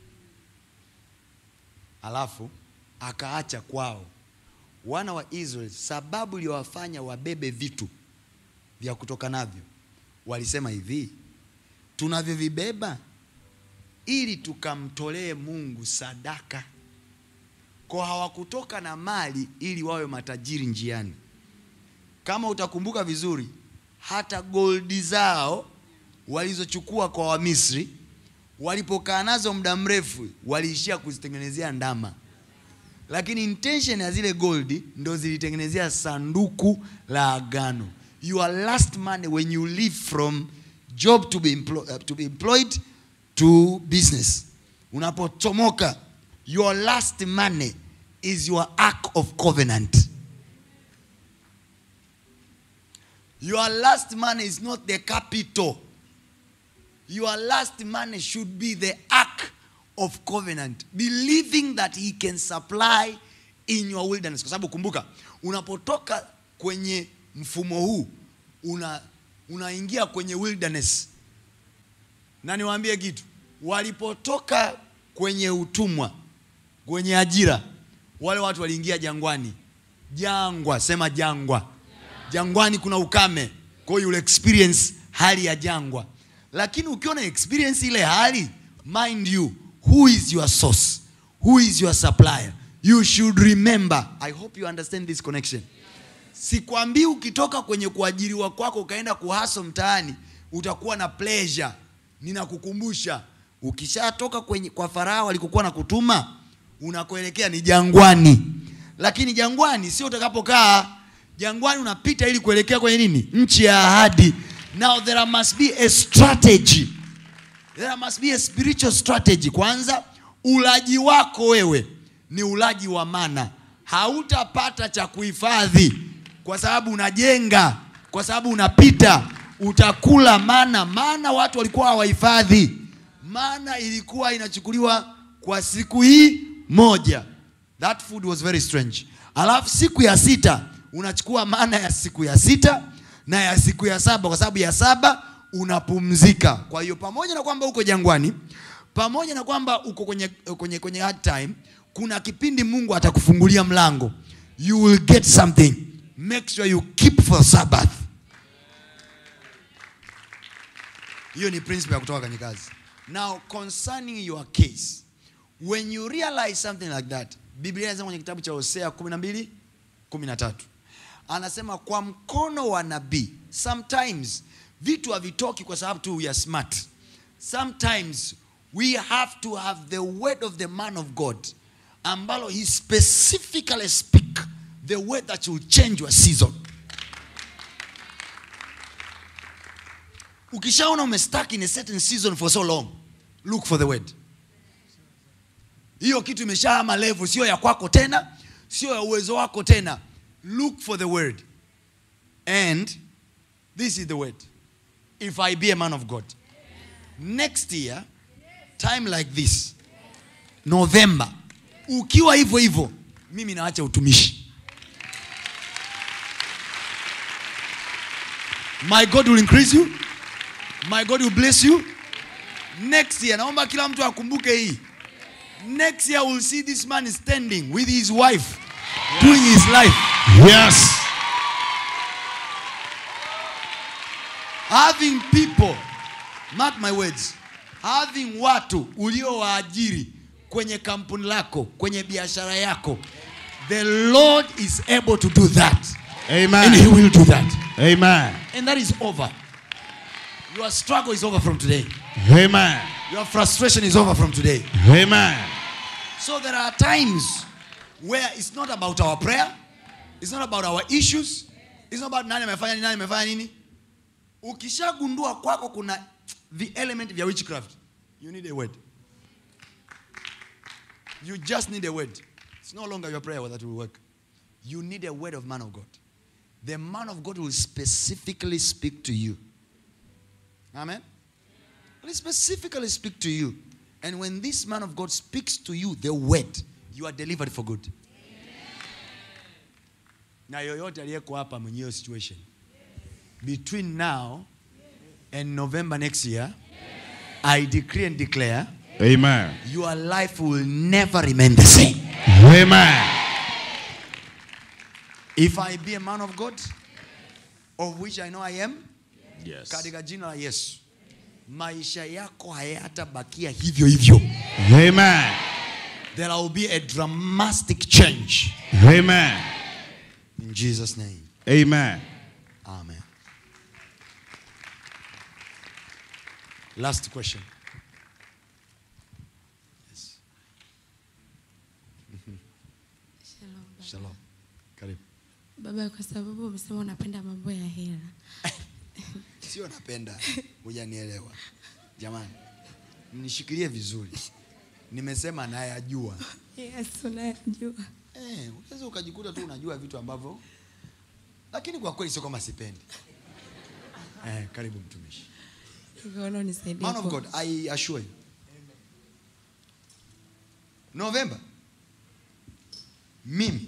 alafu akaacha kwao wana wa Israeli. Sababu iliyowafanya wabebe vitu vya kutoka navyo, walisema hivi, tunavyovibeba ili tukamtolee Mungu sadaka. Kwa hawakutoka na mali ili wawe matajiri njiani. Kama utakumbuka vizuri, hata goldi zao walizochukua kwa Wamisri walipokaa nazo muda mrefu waliishia kuzitengenezea ndama, lakini intention ya zile goldi ndo zilitengenezea sanduku la agano. Your last money when you leave from job to be, emplo uh, to be employed to business, unapochomoka your last money is your ark of covenant your last money is not the capital your last money should be the ark of covenant believing that he can supply in your wilderness kwa sababu kumbuka unapotoka kwenye mfumo huu una unaingia kwenye wilderness na niwaambie kitu walipotoka kwenye utumwa kwenye ajira wale watu waliingia jangwani jangwa sema jangwa jangwani kuna ukame kwa hiyo you'll experience hali ya jangwa lakini ukiwa na experience ile hali mind you who is your source who is your supplier you should remember i hope you understand this connection sikwambii ukitoka kwenye kuajiriwa kwako ukaenda kuhaso mtaani utakuwa na pleasure ninakukumbusha ukishatoka kwenye kwa farao alikokuwa na kutuma unakoelekea ni jangwani lakini jangwani sio utakapokaa jangwani unapita ili kuelekea kwenye nini nchi ya ahadi now there must be a strategy there must be a spiritual strategy kwanza ulaji wako wewe ni ulaji wa mana hautapata cha kuhifadhi kwa sababu unajenga kwa sababu unapita utakula mana mana watu walikuwa hawahifadhi mana ilikuwa inachukuliwa kwa siku hii moja that food was very strange alafu siku ya sita unachukua mana ya siku ya sita na ya siku ya saba kwa sababu ya saba unapumzika kwa hiyo pamoja na kwamba uko jangwani pamoja na kwamba uko kwenye, kwenye, kwenye hard time kuna kipindi mungu atakufungulia mlango you will get something make sure you keep for sabbath hiyo ni principle ya kutoka kwenye kazi now concerning your case when you realize something like that biblia inasema kwenye kitabu cha hosea 12 13 anasema kwa mkono wa nabii sometimes vitu havitoki kwa sababu tu we are smart sometimes we have to have the word of the man of god ambalo he specifically speak the word that will change your season ukishaona umestuck in a certain season for so long look for the word hiyo kitu imeshahama level sio ya kwako tena sio ya uwezo wako tena look for the word and this is the word if i be a man of god next year time like this november ukiwa hivyo hivyo mimi naacha utumishi my god will increase you my god will bless you next year naomba kila mtu akumbuke hii next year we'll see this man standing with his wife doing his life Yes. having people mark my words having watu uliowaajiri kwenye kampuni lako kwenye biashara yako the lord is able to do that and he Amen. will do that Amen. and that is over your struggle is over from today Amen. your frustration is over from today Amen. So there are times where it's not about our prayer, it's not about our issues, it's not about nani amefanya nini, nani amefanya nini. Ukishagundua kwako kuna the element vya witchcraft, you need a word. You just need a word. It's no longer your prayer that will work. You need a word of man of God. The man of God will specifically speak to you. Amen. Will specifically speak to you. And when this man of God speaks to you the word, you are delivered for good. Na yoyote aliyeko hapa mwenye hiyo situation. Between now and November next year, I decree and declare Amen. your life will never remain the same. Amen. If I be a man of God, of which I know I am, Yes. katika jina la Yesu, maisha yako hayatabakia hivyo hivyo. Amen. There will be a dramatic change. Amen. In Jesus' name. Amen. Amen. Last question. Yes. Shalom, baba. Shalom. Karibu. Baba, kwa sababu umesema unapenda mambo ya hela, Sio napenda, hujanielewa. Jamani, mnishikilie vizuri. nimesema nayajua Yes, unayajua. eh, unaweza ukajikuta tu unajua vitu ambavyo lakini kwa kweli sio kama sipendi eh, karibu mtumishi Nikaona unisaidie. man of ku- god i assure you novemba mimi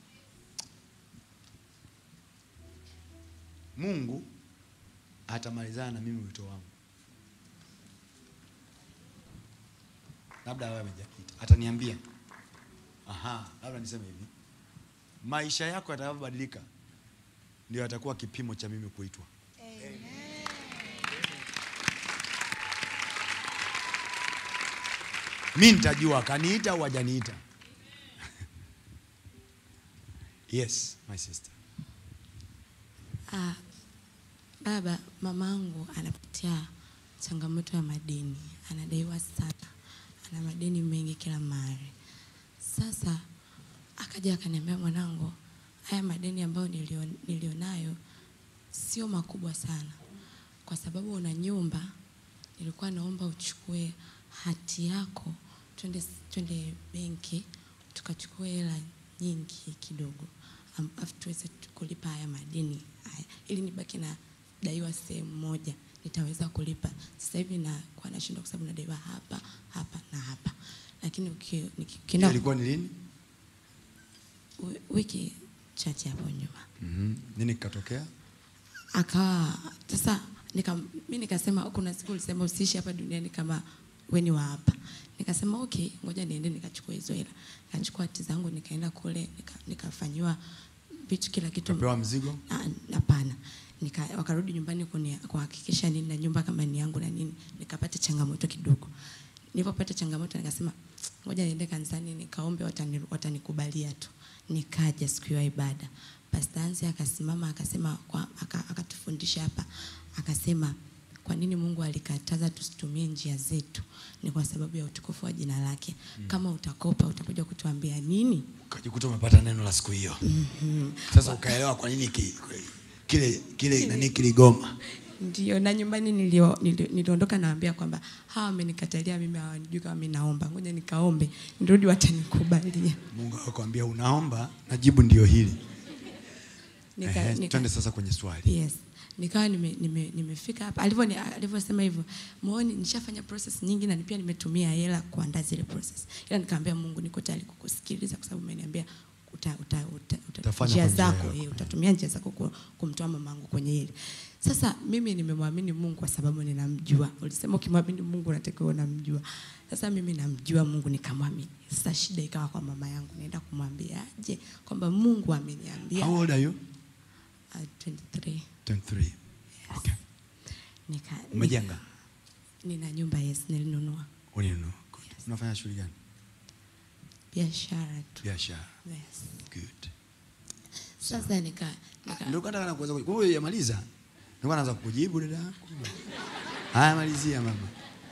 mungu atamalizana na mimi wito wangu labda awe amejakita ataniambia aha labda niseme hivi maisha yako yatakavyobadilika ndio yatakuwa kipimo cha mimi kuitwa mi nitajua akaniita au hajaniita yes my sister Ah, baba, mamangu anapitia changamoto ya madeni, anadaiwa sana, ana madeni mengi kila mahali. Sasa akaja akaniambia, mwanangu, haya madeni ambayo nilio, nilionayo sio makubwa sana, kwa sababu una nyumba. Nilikuwa naomba uchukue hati yako, twende twende benki tukachukue hela nyingi kidogo, am- alafu tuweze tu- kulipa haya madeni haya, ili nibaki na daiwa sehemu moja nitaweza kulipa. Sasa hivi nakuwa nashindwa kwa sababu nadaiwa hapa hapa na hapa, lakini uki- niki- ukienda ilikuwa ni lini wi- wiki chache hapo nyuma mm-hmm. nini kikatokea akawa sasa nika, mi nikasema kuna siku ulisema usiishi hapa duniani kama weni wa hapa nikasema okay ngoja niende nikachukua hizo hela nikachukua hati zangu nikaenda kule nika- nikafanyiwa vitu kila kitu kapewa mzigo Ah, hapana nika wakarudi nyumbani kuni- kuhakikisha nini na nyumba kama ni yangu na nini nikapata changamoto kidogo nilipopata changamoto nikasema ngoja niende kanisani nikaombe watani, watanikubalia tu nikaja siku ya ibada Pastor Hansi akasimama akasema kwa, aka, akatufundisha hapa akasema kwa nini Mungu alikataza tusitumie njia zetu ni kwa sababu ya utukufu wa jina lake kama utakopa utakuja kutuambia nini ukajikuta umepata neno la siku hiyo sasa ukaelewa kwa nini ki, kile kile nani kiligoma ndio na nyumbani nilio- nilio- niliondoka naambia kwamba hawa wamenikatalia mimi hawanijui kama mimi naomba ngoja nikaombe nirudi watanikubalia mungu akakwambia unaomba na jibu ndio hili nika, Ehe, nika, twende sasa kwenye swali yes nikawa nime, nime, nimefika hapa alivyo ni- alivyosema hivyo muoni nishafanya process nyingi na pia nimetumia hela kuandaa zile process ila nikamwambia Mungu niko tayari kukusikiliza kwa sababu umeniambia uta, uta, uta, uta, Utafanya njia kwa njia zako yako. eh, utatumia njia zako ku- kumtoa mamangu kwenye hili sasa mimi nimemwamini Mungu kwa sababu ninamjua ulisema ukimwamini Mungu unatakiwa unamjua sasa mimi namjua Mungu nikamwamini sasa shida ikawa kwa mama yangu naenda kumwambia aje kwamba Mungu ameniambia how old are you uh, 23 23 okay nika, umejenga nina nyumba yes nilinunua ulinunua good unafanya shughuli gani biashara tu biashara yes. good sasa nika, nika ndio nataka na kuweza kwa hiyo yamaliza nilikuwa naanza kukujibu dada yako haya malizia mama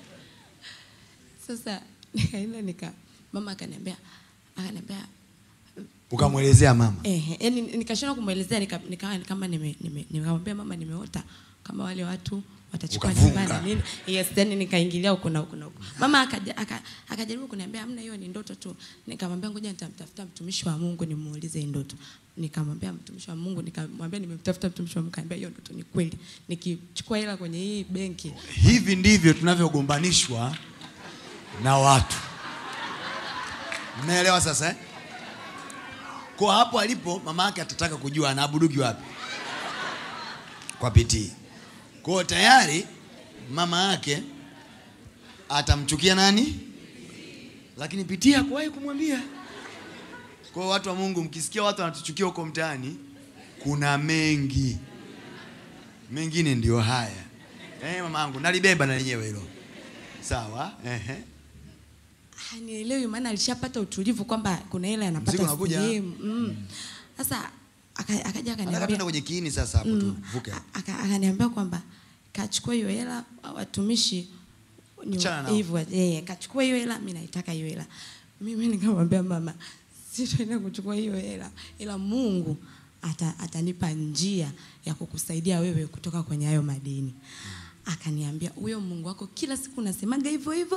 sasa nikaenda nika mama akaniambia akaniambia ukamwelezea mama eh yani nikashindwa kumwelezea nika, nikawa kama nime, nime, nikamwambia mama nimeota kama wale watu watachukua Ukavunga. nyumba na nini yes then nikaingilia huko na huko na huko mama akaja- aka- akajaribu kuniambia hamna hiyo ni ndoto tu nikamwambia ngoja nitamtafuta mtumishi wa Mungu nimuulize hii ndoto nikamwambia mtumishi wa Mungu nikamwambia nimemtafuta mtumishi wa Mungu akaniambia hiyo ndoto ni kweli nikichukua hela kwenye hii benki hivi ndivyo tunavyogombanishwa na watu mnaelewa sasa eh? kwa hapo alipo mama yake atataka kujua anaabuduki wapi kwa pitii kwao tayari mama yake atamchukia nani lakini pitii hakuwahi kumwambia kwa watu wa mungu mkisikia watu wanatuchukia huko mtaani kuna mengi mengine ndio haya eh, mama yangu nalibeba na lenyewe hilo sawa ehe. hanielewi maana alishapata utulivu kwamba kuna hela Mzigo anapata unakuja. sehemu mm. sasa aka- akaja nataka akaniambia tuende kwenye kiini sasa hapo tuvuke aka- akaniambia kwamba kachukua hiyo hela watumishi ni Achana nao. hivyo eh, kachukua hiyo hela mimi naitaka hiyo hela mimi nikamwambia mama sitaenda kuchukua hiyo hela ila Mungu ata, atanipa njia ya kukusaidia wewe kutoka kwenye hayo madeni akaniambia huyo Mungu wako kila siku unasemaga hivyo hivyo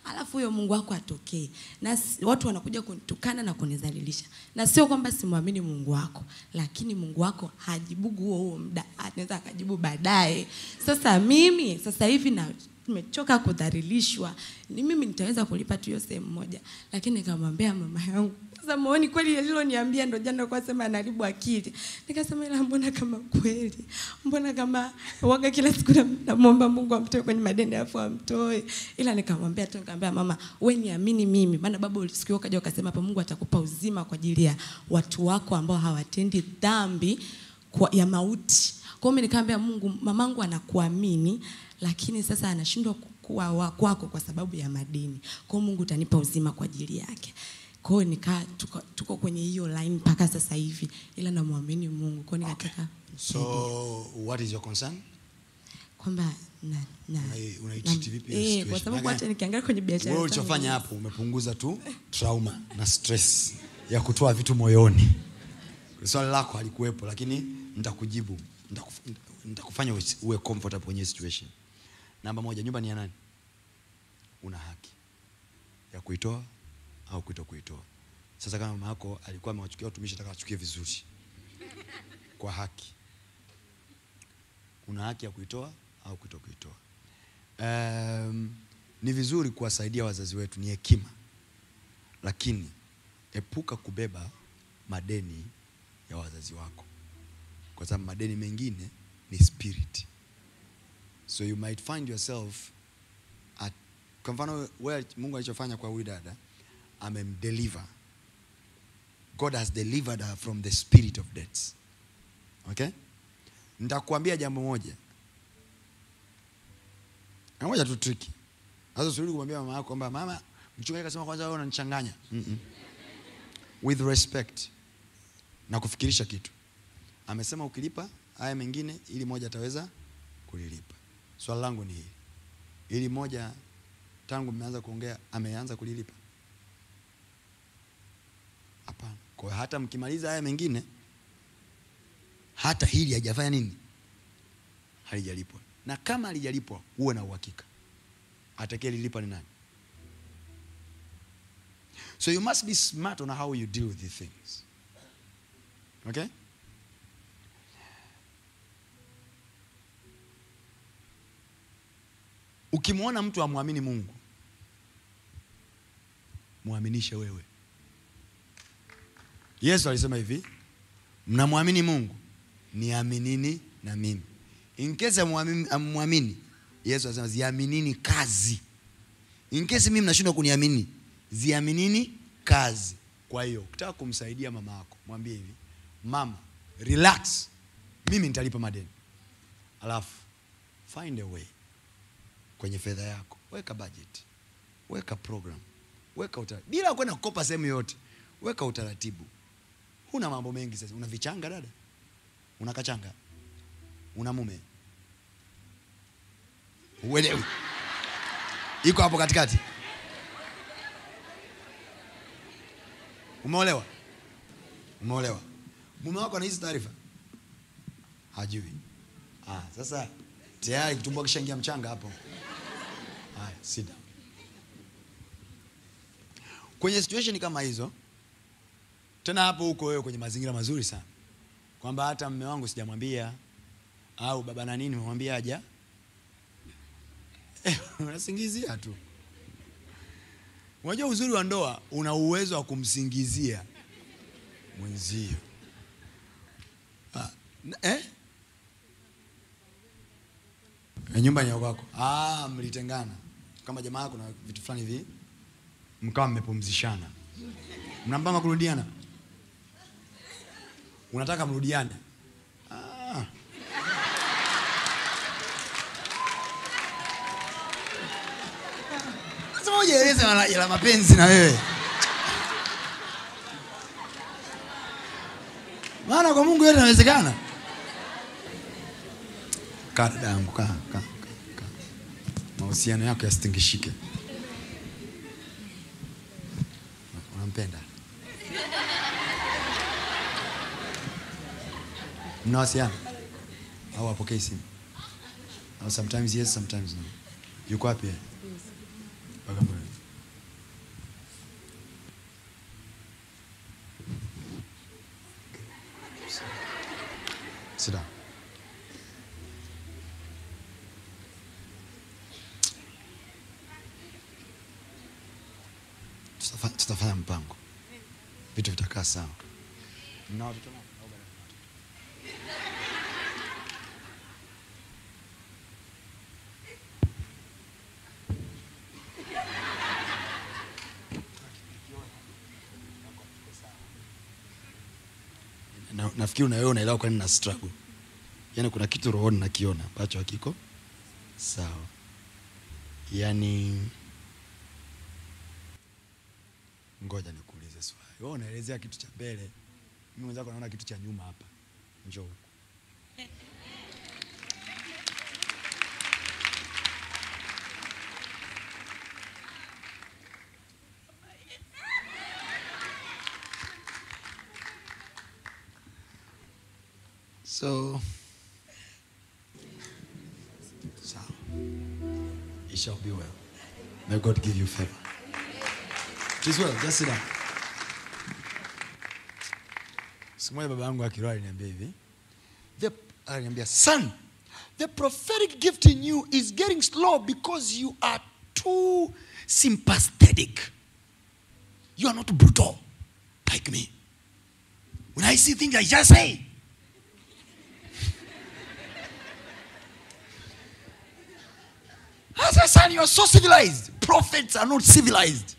alafu huyo mungu wako atokee na s- watu wanakuja kunitukana na kunidhalilisha na sio kwamba simwamini mungu wako lakini mungu wako hajibugu huo huo muda anaweza akajibu baadaye sasa mimi sasa hivi na nimechoka kudhalilishwa ni mimi nitaweza kulipa tu hiyo sehemu moja lakini nikamwambia mama yangu sasa muoni kweli aliloniambia ndo jana kwa sema anaribu akili nikasema ila mbona kama kweli mbona kama waga kila siku nam- namwomba mungu amtoe kwenye madeni alafu amtoe ila nikamwambia tu nikamwambia mama we niamini mimi maana baba siku hiyo ukaja ukasema hapa mungu atakupa uzima kwa ajili ya watu wako ambao hawatendi dhambi kwa, ya mauti kwa hiyo mimi nikamwambia mungu mamangu anakuamini lakini sasa anashindwa kuwa wa kwako kwa sababu ya madeni kwa hiyo mungu utanipa uzima kwa ajili yake kwa hiyo nikaa tuko, tuko kwenye hiyo line mpaka sasa hivi ila namwamini mungu kwa hiyo nikataka so what is your concern kwamba na, na, Unai- unaitreat na- vipi hiyo eh, situation? kwa sababu Maana- hata nikiangalia kwenye biashara wewe zangu- ulichofanya hapo umepunguza tu trauma na stress ya kutoa vitu moyoni swali lako halikuwepo lakini nitakujibu Nitakuf- nitakufanya usi- uwe comfortable kwenye hii situation namba moja nyumba ni ya nani una haki ya kuitoa au kuto kuitoa sasa kama mama yako alikuwa amewachukia watumishi ataka wachukie vizuri kwa haki una haki ya kuitoa au kuto kuitoa um, ni vizuri kuwasaidia wazazi wetu ni hekima lakini epuka kubeba madeni ya wazazi wako kwa sababu madeni mengine ni spirit so you might find yourself at, kwa mfano wewe mungu alichofanya kwa huyu dada amemdeliver god has delivered her from the spirit of debts okay nitakuambia jambo moja na moja tu triki sasa usirudi kumwambia mama yako kwamba mama mchungaji akasema kwanza wewe unanichanganya Mm-mm. with respect na kufikirisha kitu amesema ukilipa haya mengine ili moja ataweza kulilipa swali langu ni hili ili moja tangu mmeanza kuongea ameanza kulilipa hapana kwa hiyo hata mkimaliza haya mengine hata hili hajafanya nini halijalipwa na kama halijalipwa uwe na uhakika atakayelilipa ni nani so you must be smart on how you deal with these things okay ukimwona mtu amwamini mungu mwaminishe wewe yesu alisema hivi mnamwamini mungu niaminini na mimi in case amwamini- amwamini yesu anasema ziaminini kazi in case mimi mnashindwa kuniamini ziaminini kazi kwa hiyo ukitaka kumsaidia mama yako mwambie hivi mama relax mimi nitalipa madeni alafu find a way kwenye fedha yako weka budget weka program weka utaratibu bila kwenda kukopa sehemu yoyote weka utaratibu huna mambo mengi sasa una vichanga dada una kachanga una mume uelewi iko hapo katikati umeolewa umeolewa mume wako ana hizi taarifa hajui ah, sasa tayari kitumbua kishaingia mchanga hapo haya sit down kwenye situation kama hizo tena hapo huko wewe kwenye mazingira mazuri sana kwamba hata mme wangu sijamwambia au baba na nini memwambia haja eh, unasingizia tu unajua uzuri wa ndoa una uwezo wa kumsingizia mwenzio ah, n- eh? Eh, nyumba ni ya kwako ah, mlitengana kama jamaa yako na vitu fulani hivi mkawa mmepumzishana mnapanga kurudiana unataka mrudiane ah. Lazima ujieleze la, la mapenzi na wewe maana kwa mungu yote inawezekana kaa dada yangu kaa kaa kaa, kaa. mahusiano yako yasitingishike unampenda mnawasiliana au apokei simu au sometimes yes sometimes no yuko wapi yeye? Bagamoyo Sit down. Tutafa- tutafanya mpango vitu vitakaa sawa Mna watoto wangapi? Au bado hamna watoto? na, nafikiri na wewe unaelewa kwa nini na struggle yaani kuna kitu rohoni nakiona ambacho hakiko sawa yaani ngoja nikuulize swali wewe unaelezea kitu cha mbele mimi mwenzako naona kitu cha nyuma hapa njoo huku So, so it shall be well. May God give you favor. It is well. Just sit down. Siku moja baba yangu wa kiroho aliniambia hivi. The aliniambia, son, the prophetic gift in you is getting slow because you are too sympathetic. You are not brutal like me. When I see things, I just say. I said, son, you are so civilized. Prophets are not civilized.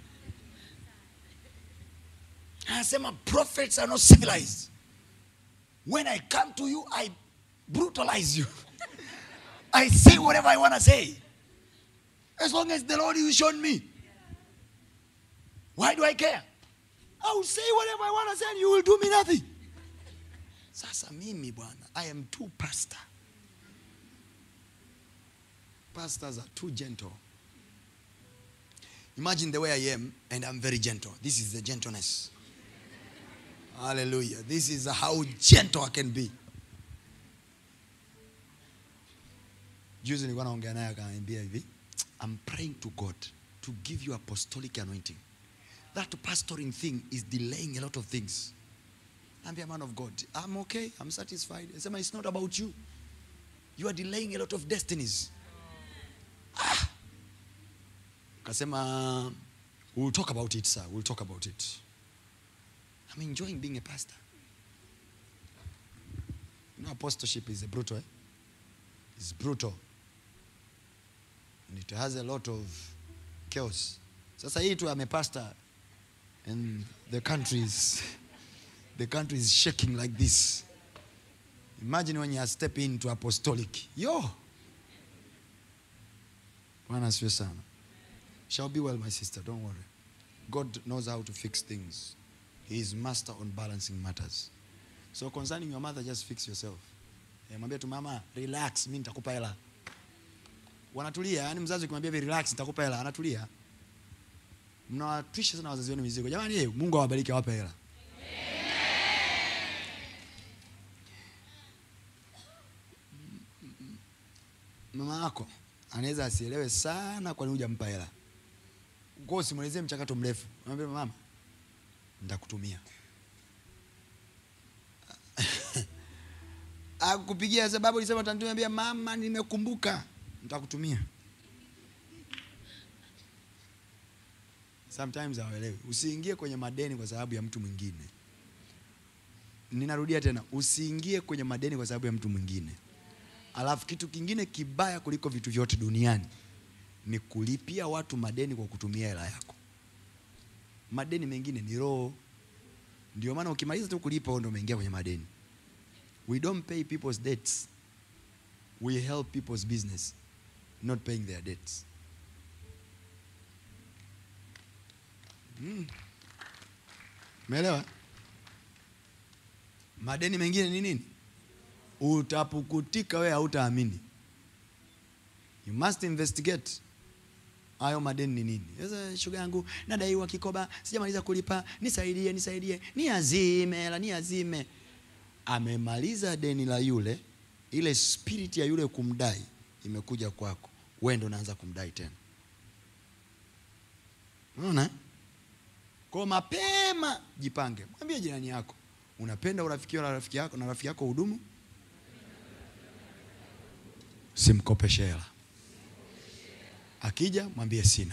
Anasema prophets are not civilized. When I come to you, I brutalize you. I say whatever I want to say. As long as the Lord is shown me. Why do I care? I will say whatever I want to say and you will do me nothing. Sasa mimi bwana, I am too pastor. Pastors are too gentle. Imagine the way I am, and I'm very gentle. This is the gentleness. Hallelujah. This is how gentle I can be. Juzi nilikuwa naongea naye akaniambia hivi, I'm praying to God to give you apostolic anointing. That pastoring thing is delaying a lot of things. I'm a man of God. I'm okay. I'm satisfied. I say, it's not about you. You are delaying a lot of destinies. Kasema, we'll talk about it, sir. We'll talk about it. I'm enjoying being a pastor. You know, apostleship is a brutal. Eh? It's brutal. And it has a lot of chaos. Sasa hii tu ame pastor and the country is the country is shaking like this. Imagine when you are stepping into apostolic. Yo. Bwana asifiwe sana. Shall be well, my sister. Don't worry. God knows how to fix things. He is master on balancing matters. So concerning your mother, just fix yourself. Eh, Mwambie tu mama, relax, mimi nitakupa hela. Wanatulia, yani mzazi ukimwambia hivi relax, nitakupa hela, anatulia. Mnawatwisha sana wazazi wenu mizigo. Jamani, eh, Mungu awabariki awape hela. Mama yako anaweza asielewe sana kwa nini hujampa hela. Kwa hiyo usimwelezee mchakato mrefu. Mwambie mama, nitakutumia. Akupigia sababu ulisema utanitumia, mama, nimekumbuka, nitakutumia. Sometimes hawaelewi. Usiingie kwenye madeni kwa sababu ya mtu mwingine. Ninarudia tena, usiingie kwenye madeni kwa sababu ya mtu mwingine. Alafu kitu kingine kibaya kuliko vitu vyote duniani ni kulipia watu madeni kwa kutumia hela yako. Madeni mengine ni roho. Ndio maana ukimaliza tu kulipa wewe ndio umeingia kwenye madeni. We don't pay people's debts. We help people's business, not paying their debts. Mm. Umeelewa? Madeni mengine ni nini? Utapukutika wewe hautaamini. You must investigate. Hayo madeni ni nini? Sasa shoga yangu nadaiwa kikoba, sijamaliza kulipa, nisaidie, nisaidie, niazime hela, niazime. Amemaliza deni la yule, ile spirit ya yule kumdai imekuja kwako, wewe ndo unaanza kumdai tena. Unaona? Kwa mapema jipange. Mwambie jirani yako, unapenda urafiki na rafiki yako na rafiki yako hudumu? simkopeshe hela akija mwambie sina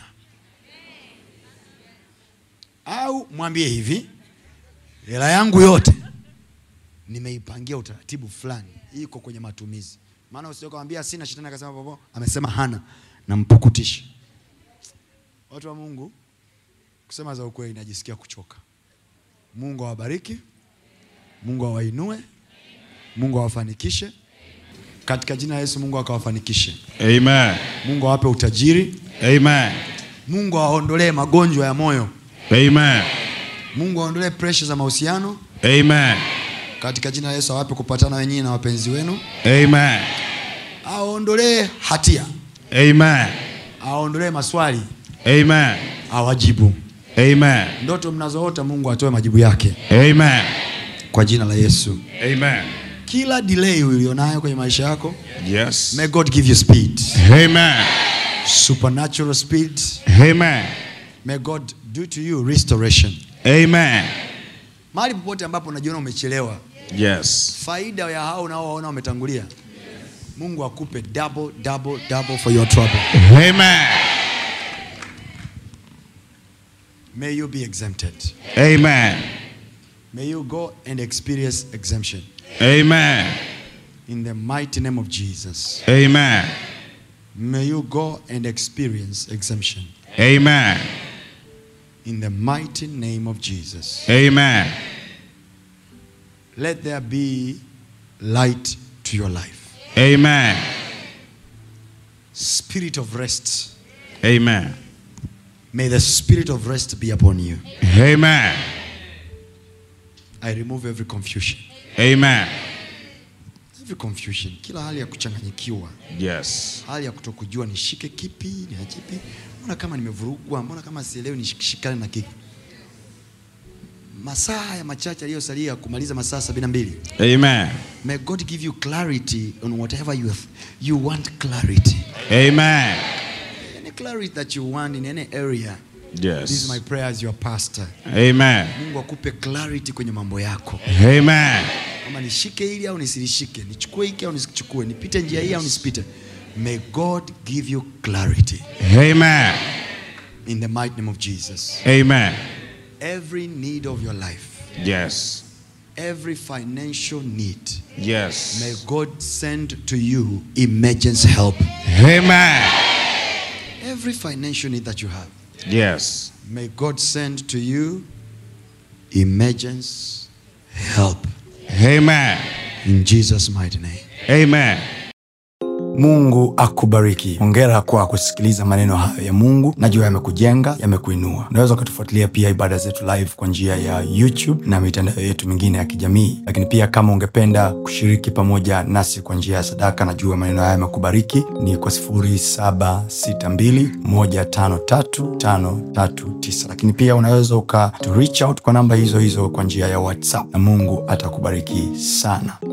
au mwambie hivi hela yangu yote nimeipangia utaratibu fulani iko kwenye matumizi maana usiokamwambia sina shetani akasema popo amesema hana nampukutisha watu wa mungu kusema za ukweli najisikia kuchoka mungu awabariki mungu awainue mungu awafanikishe katika jina la yesu mungu akawafanikishe Amen. mungu awape utajiri Amen. mungu awaondolee magonjwa ya moyo Amen. mungu aondolee presha za mahusiano Amen. katika jina la yesu awape kupatana wenyewe na wapenzi wenu Amen. aondolee hatia Amen. aondolee maswali Amen. awajibu Amen. ndoto mnazoota mungu atoe majibu yake Amen. kwa jina la yesu Amen. kila delay ulionayo kwenye maisha yako Yes. may god give you speed Amen. supernatural speed Amen. may god do to you restoration Amen. mahali popote ambapo unajiona umechelewa Yes. faida ya hao unaowaona wametangulia mungu akupe double double double for your trouble Amen. may you be exempted Amen. may you go and experience exemption Amen. in the mighty name of jesus Amen. may you go and experience exemption Amen. in the mighty name of jesus Amen. let there be light to your life Amen. spirit of rest Amen. may the spirit of rest be upon you Amen. i remove every confusion Amen. every confusion kila hali ya kuchanganyikiwa Yes. hali ya kutokujua nishike kipi ni kipi mbona kama nimevurugwa mbona kama sielewi nishikane na kipi masaa haya machache yaliyosalia kumaliza masaa sabini na mbili Amen. may god give you clarity on whatever you, you want clarity Amen. any clarity that you want in any area this is Yes. my prayer as your pastor Amen. mungu akupe clarity kwenye mambo yako Amen. kama nishike hili au nisilishike nichukue hiki au nisichukue nipite njia hii au nisipite may god give you clarity Amen. in the mighty name of jesus Amen. every need of your life Yes. every financial need may Yes. god send to you emergency help Amen. every financial need that you have Yes. may god send to you emergency help Amen. in jesus mighty name Amen. mungu akubariki hongera kwa kusikiliza maneno hayo ya mungu najua yamekujenga yamekuinua unaweza ukatufuatilia pia ibada zetu live kwa njia ya youtube na mitandao yetu mingine ya kijamii lakini pia kama ungependa kushiriki pamoja nasi kwa njia ya sadaka najua maneno haya yamekubariki ni kwa 762153539 lakini pia unaweza uka to reach out kwa namba hizo hizo kwa njia ya whatsapp na mungu atakubariki sana